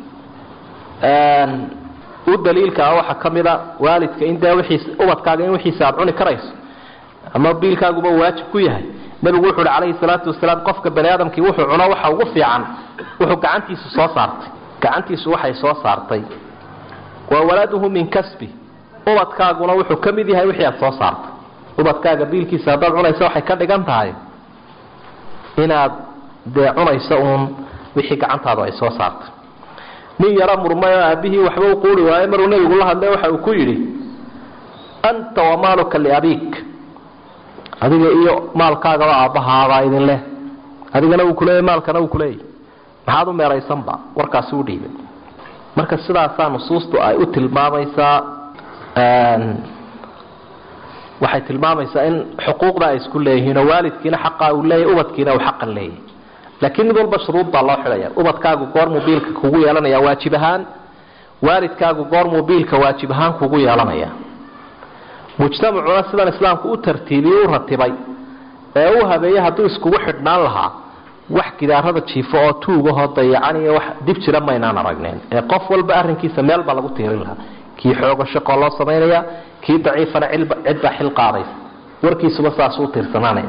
u daliilka ah waxaa ka mida waalidka in dee wiiis ubadkaaga in wixiisa aad cuni karayso ama biilkaaguba waajib ku yahay nabigu wuxu uhi calayhi salaatu wasalaam qofka bani aadamkii wuxuu cuno waxa ugu fiican wuxuu gacantiisu soo saartay gacantiisu waxay soo saartay wa waladuhu min kasbi ubadkaaguna wuxuu ka mid yahay wixii aad soo saartay ubadkaaga biilkiisa haddaad cunayso waxay ka dhigan tahay inaad dee cunayso uun wixii gacantaadu ay soo saartay nin yaro murmay oo aabihii waxba u quuri waayo maruu nebigu la hadlay waxa uu ku yidhi anta wamaaluka liabiik adiga iyo maalkaagaba aabbahaabaa idin leh adigana uu kuleeyay maalkana uu kuleeyay maxaad u meeraysanba warkaasi u dhiibay marka sidaasaa nusuustu ay u tilmaamaysaa waxay tilmaamaysaa in xuquuqda ay isku leeyihiinoo waalidkiina xaqa uu leeyahy ubadkiina uu xaqan leeyahy laakiin mid walba shuruud baa loo xidhaya ubadkaagu goormuu biilka kugu yeelanaya waajib ahaan waalidkaagu goormuu biilka waajib ahaan kugu yeelanaya mujtamacuna sidan islaamku u tartiibiyey u ratibay ee u habeeyey hadduu iskugu xidhnaan lahaa wax gidaarada jiifo oo tuugahoo dayacan iyo wax dib jira maynaan aragneen ee qof walba arrinkiisa meel baa lagu tiirin lahaa kii xoogo shaqoo loo samaynaya kii daciifana cidbaa xil qaadaysa warkiisuba saasuu tiirsanaanaya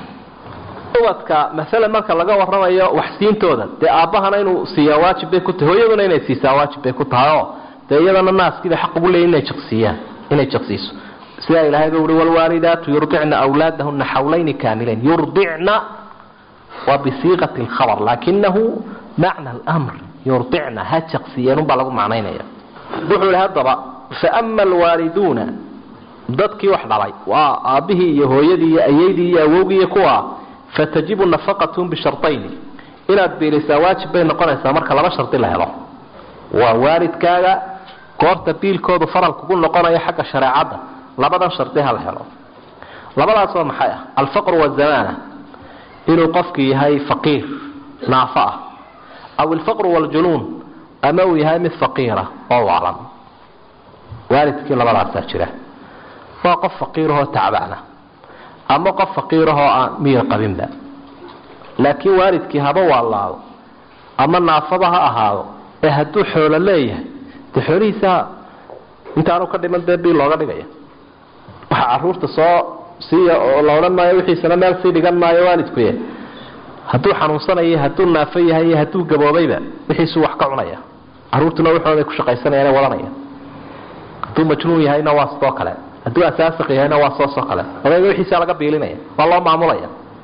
ubadka maalan marka laga waramayo waxsiintooda dee aabbahana inuu siiyaa waajib bay ku tahay hooyaduna inay siisaa waajib bay ku tahay oo dee iyadana naaskiiba xaq ugu leeyihin inay jaqsiiyaan inay jaqsiiso sidaa ilaahay buu uhi walwaalidaatu yurdicna awlaadahuna xawlayni kaamilayn yurdicna waa bisiiqati lkhabar laakinahu macna almr yurdicna ha jaqsiiyeen unbaa lagu macnaynaya wuxuu ihi haddaba faama alwaaliduuna dadkii wax dhalay waa aabbihii iyo hooyadii iyo ayaydii iyo awowgii iyo kuwa fatajibu nafaqatun bishartayni inaad biilisaa waajib bay noqonaysaa marka laba shardi la helo waa waalidkaaga goorta biilkoodu faral kugu noqonayo xagga shareecadda labadan shardi ha la helo labadaasoo maxay ah alfaqru wazamaana inuu qofkii yahay faqiir naafo ah aw alfaqru waaljunuun ama uu yahay mid faqiira oo waalan waalidkii labadaasaa jira waa qof faqiirahoo tacbaana ama qof faqiirahoo aan miyir qabinba laakiin waalidkii haba waalaado ama naafaba ha ahaado ee hadduu xoolo leeyahay dee xoolihiisa intaanu ka dhiman dee bil looga dhigaya waxa caruurta soo siiya oo la odhan maayo wixiisana meel sii dhigan maayo waalidkuye hadduu xanuunsanayo hadduu naafo yahay iyo hadduu gaboobayba wixiisuu wax ka cunaya caruurtuna waxooday ku shaqaysanayaan wadanaya hadduu majnuun yahayna waa sidoo kale hadduu asaasiq yahayna waa soosoo kale odayga wixiisa laga biilinaya waa loo maamulaya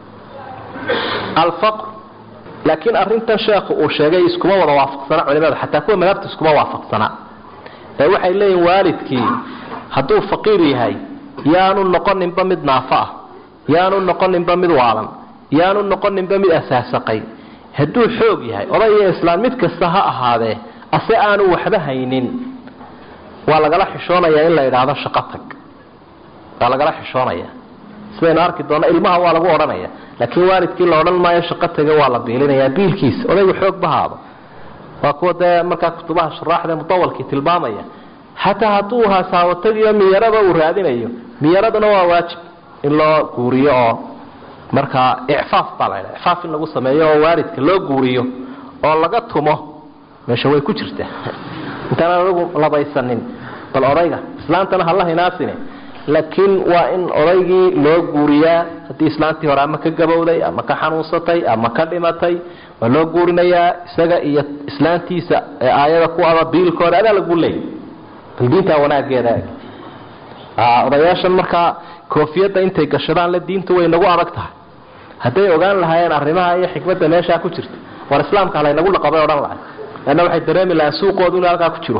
alfaqr laakiin arintan sheekhu uu sheegay iskuma wada waafaqsana culimada xataa kuwa madaabta iskuma waafaqsana ee waxay leeyihin waalidkii hadduu faqiir yahay yaanu noqoninba mid naafo ah yaanu noqoninba mid waalan yaanu noqoninba mid asaasaqay hadduu xoog yahay oday iyo islaam mid kasta ha ahaadee ase aanu waxba haynin waa lagala xishoonayaa in la idhaahdo shaqo tag waa lagala xishoonaya sidaynu arki doonno ilmaha waa lagu odhanaya laakiin waalidkii la odhan maayo shaqo taga waa la biilinayaa biilkiisa odaygu xoog bahaado waa kuwa dee markaa kutubaha shuraaxda mudawalkii tilmaamaya xataa hadduu hasaawatagiyo miyaraba uu raadinayo miyaraduna waa waajib in loo guuriyo oo markaa icfaaf baa la ydha icfaaf in lagu sameeyo oo waalidka loo guuriyo oo laga tumo meesha way ku jirtaa intaan anagu labaysanin bal odayga islaantana hala hinaasine laakiin waa in odaygii loo guuriyaa haddii islaantii hore ama ka gabowday ama ka xanuunsatay ama ka dhimatay waa loo guurinayaa isaga iyo islaantiisa ee aayada ku aba biilkooda adaa lagu leeyay bal diintaa wanaageeda odayaashan markaa koofiyadda intay gashadaan le diintu way nagu adag tahay hadday ogaan lahaayeen arrimaha iyo xikmadda meeshaa ku jirta war islaamka halaynagu dhaqabay odhan lahay leanna waxay dareemi lahaan suuqoodu inuu halkaa ku jiro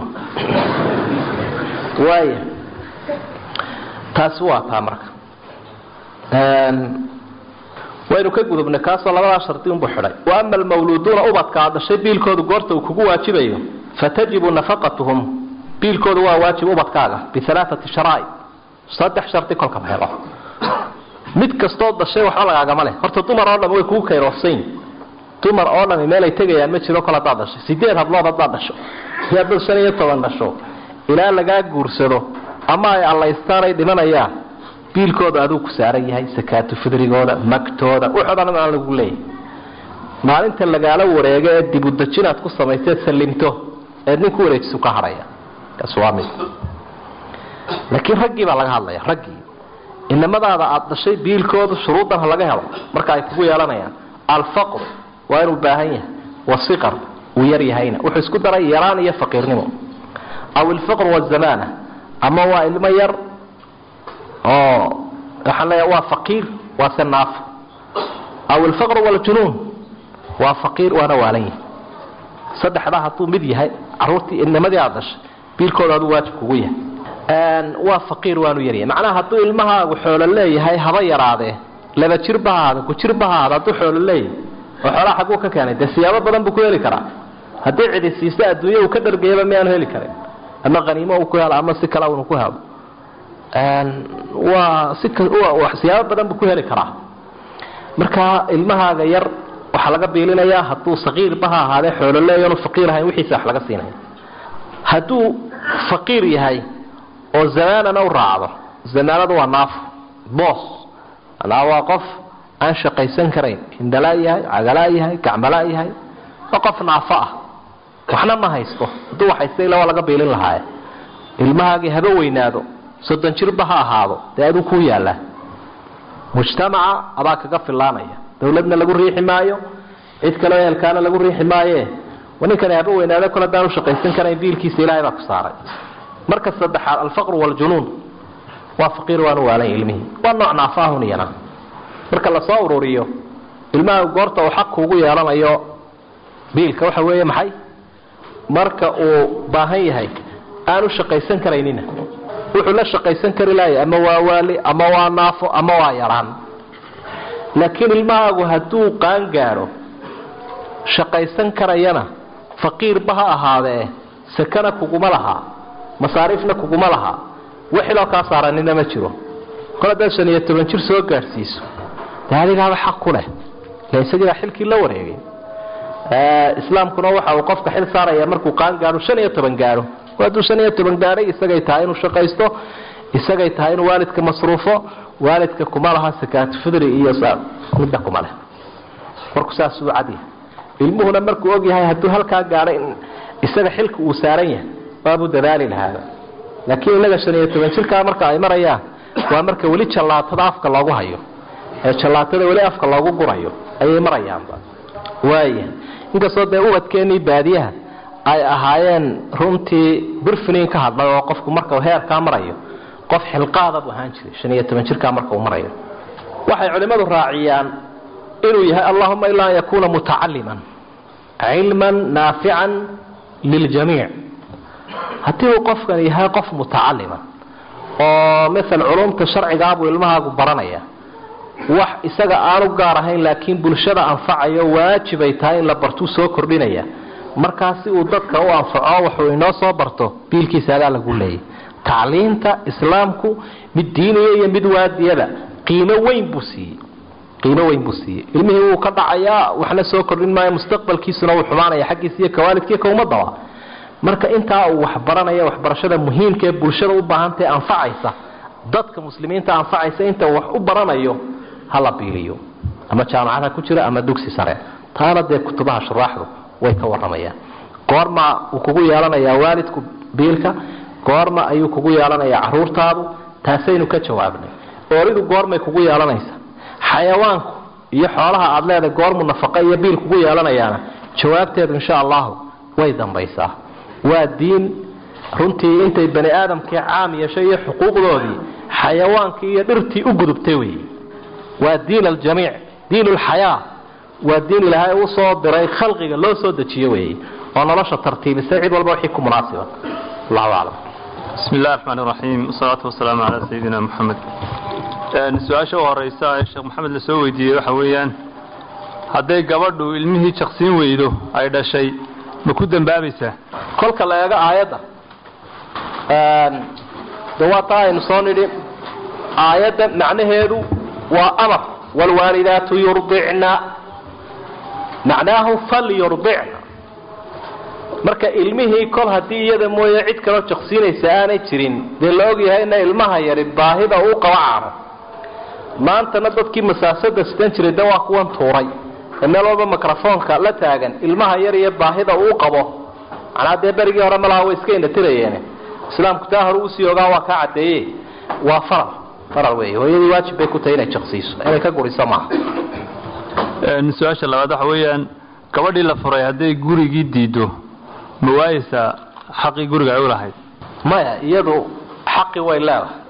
waaya taasi waa taa marka waynu ka gudubnay kaasoo labadaa shardi unbu xidhay wa ama almawluuduuna ubadka aad dhashay biilkoodu goorta uu kugu waajibayo fatajibu nafaqatuhum biilkoodu waa waajib ubadkaaga bialaaati sharaa'id saddex shardi kolka la helo mid kastoo dhashay waxba lagaagama leh horta dumar oo dham way kugu kayroofsayn dumar oo dhami meelay tegayaan ma jiro kol haddaad dhashay sideed hablood haddaad dhasho iyo haddaad shan iyo toban dhasho ilaa lagaa guursado ama ay allaystaan ay dhimanayaan biilkooda aduu ku saaran yahay sakaatu fidrigooda magtooda wuxoo dhan aan lagu leeyahy maalinta lagaala wareego ee dibudajinaad ku samayseed sallimto eed nin ku wareejisu ka hadhaya kaas waa mid laakiin raggii baa laga hadlaya raggii inamadaada aada dhashay biilkooda shuruudan ha laga helo marka ay kugu yeelanayaan alfaqr waa inuu baahan yahay wasiqar uu yar yahayna wuxuu isku daray yaraan iyo faqiirnimo aw ilfaqr wazamaana ama waa ilmo yar oo waxaan leeyahay waa faqiir waa se naafo aw ilfaqr waljunuun waa faqiir waana waalan yahay saddexdaa hadduu mid yahay caruurtii inamadii aada dhashay biilkooda aduu waajib kugu yahay waa faqiir waanu yaryahay macnaha hadduu ilmahaagu xoolo leeyahay haba yaraadee laba jirba ha ahaada ku jirba ha ahaada hadduu xoolo leeyahay oo xoolaha xagguu ka keenay dee siyaabo badan buu ku heli karaa haddii cidi siiso adduunya uu ka dhargayaba miyaanu heli karin ama qaniimo uu ku helo ama si kale unu ku helo waa si siyaabo badan buu ku heli karaa marka ilmahaaga yar waxaa laga biilinayaa hadduu saqiirba ha ahaadee xoolo leeya onu faqiir ahayn wixiisa wax laga siinaya hadduu faqiir yahay oo zamaanana u raacdo zamaanadu waa naafo boos anaa waa qof aan shaqaysan karayn hindalaa yahay cagalaa yahay gacmalaa yahay waa qof naafo ah waxna ma haysto hadduu waxhaysta ila waa laga biilin lahaaye ilmahaagii haba weynaado soddon jirba ha ahaado dee aduu kuu yaallaa mujtamaca adaa kaga filaanaya dawladna lagu riixi maayo cid kaleo ehelkaana lagu riixi maaye ninkani haba weynaado kol haddaan u shaqaysan karayn biilkiisa ilaahay baa ku saaray marka saddexaad alfaqru waaljunuun waa faqiir waanu waalan ilmihii waa nooc naafaahun iyana marka lasoo ururiyo ilmaha goorta uu xaq kuugu yeelanayo biilka waxa weeye maxay marka uu baahan yahay aanu shaqaysan karaynina wuxuu la shaqaysan kari laaya ama waa waali ama waa naafo ama waa yaraan laakiin ilmahaagu hadduu qaan gaadho shaqaysan karayana faqiirba ha ahaadee sakana kuguma lahaa masaariifna kuguma lahaa wixiloo kaa saaranina ma jiro kol haddaad shan iyo toban jir soo gaadhsiiso dee adigaaba xaq ku leh ile isagiibaa xilkii la wareegay islaamkuna waxa uu qofka xil saaraya markuu qaan gaadho shan iyo toban gaadho hadduu shan iyo toban gaadhay isagay tahay inuu shaqaysto isagay tahay inuu waalidka masruufo waalidka kuma laha sakaatu fidri iyo midna kuma leh marku saasuu cadyahay ilmuhuna markuu ogyahay hadduu halkaa gaadhay isaga xilka uu saaran yahay waabuu dadaali lahaaba laakiin inaga shan iyo toban jirkaa marka ay marayaan waa marka weli jallaatada afka loogu hayo ee jallaatada weli afka loogu gurayo ayay marayaanba waaya inkastoo dee ubadkeenii baadiyaha ay ahaayeen runtii burfinin ka hadlay oo qofku marka heerkaa marayo qof xilqaada buu ahaan jiray shan iyo toban jirkaa marka uu marayo waxay culimmadu raaciyaan inuu yahay allahuma ilaa an yakuuna mutacaliman cilman naafican liljamiic haddii uu qofkan yahay qof mutacalima oo maal culumta sharcigaabuu ilmahaagu baranaya wax isaga aanu gaar ahayn laakiin bulshada anfacayo waajibay tahay in la bartuu soo kordhinaya markaa si uu dadka u anfaco waxuu inoo soo barto biilkiisa adaa lagu leeyay tacliinta islaamku mid diiniya iyo mid waadiyaba qiimo weyn buu siiyey qiimo weyn buu siiyey ilmihii wuu ka dhacayaa waxna soo kordhin maayo mustaqbalkiisuna wuu xumaanaya xaggiisa iyo kawaalidkiiyo kaumadaba marka intaa uu waxbaranaya waxbarashada muhiimka ee bulshada u baahantae anfacaysa dadka muslimiinta anfacaysa inta wax u baranayo hala biiliyo ama jaamacada ku jira ama dugsi sare taana dee kutubaha shuraaxdu way ka waramayaan goorma uu kugu yeelanayaa waalidku biilka goorma ayuu kugu yeelanayaa caruurtaadu taasaynu ka jawaabnay ooridu goormay kugu yeelanaysa xayawaanku iyo xoolaha aada leedahay goormu nafaqa iyo biil kugu yeelanayaana jawaabteedu insha allahu way dambaysaa waa diin runtii intay bani aadamkii caam yeeshay iyo xuquuqdoodii xayawaankii iyo dhirtii u gudubtay wey waa diin aljamiic diin lxayaa waa diin ilaahay u soo diray khalqiga loo soo dejiyo wey oo nolosha tartiibisay cid walba wixii ku munaasiba allahu aclam bismi illahi raxmaan iraxiim wasalaatu wasalaamu calaa sayidina moxamed su-aasha u horeysa ee sheekh maxamed la soo weydiiyey waxa weeyaan hadday gabadhu ilmihii jaqsiin weydo ay dhashay ma ku dembaabaysaa kolka la eego aayadda de waa taa aynu soo nidhi aayadda macnaheedu waa amar waalwaalidaatu yurdicna macnaahu falyurdicna marka ilmihii kol haddii iyada mooye cid kaloo jaqsiinaysa aanay jirin dee la ogyahayna ilmaha yari baahida uu qaba caano maantana dadkii masaasada sitan jiray de waa kuwan tuuray ee meel walba microfoonka la taagan ilmaha yar iyo baahida uu qabo macnaa dee berigii hore malaha way iska indhatirayeen islaamku taa hore uusii ogaa waa kaa caddeeye waa faral faral wey hooyadii waajib bay ku tahay inay jaqsiiso inay ka guriso maaha su-aasha labaad waxa weeyaan gabadhii la furay hadday gurigii diido ma waayeysaa xaqii guriga ay u lahayd maya iyadu xaqi way leedahay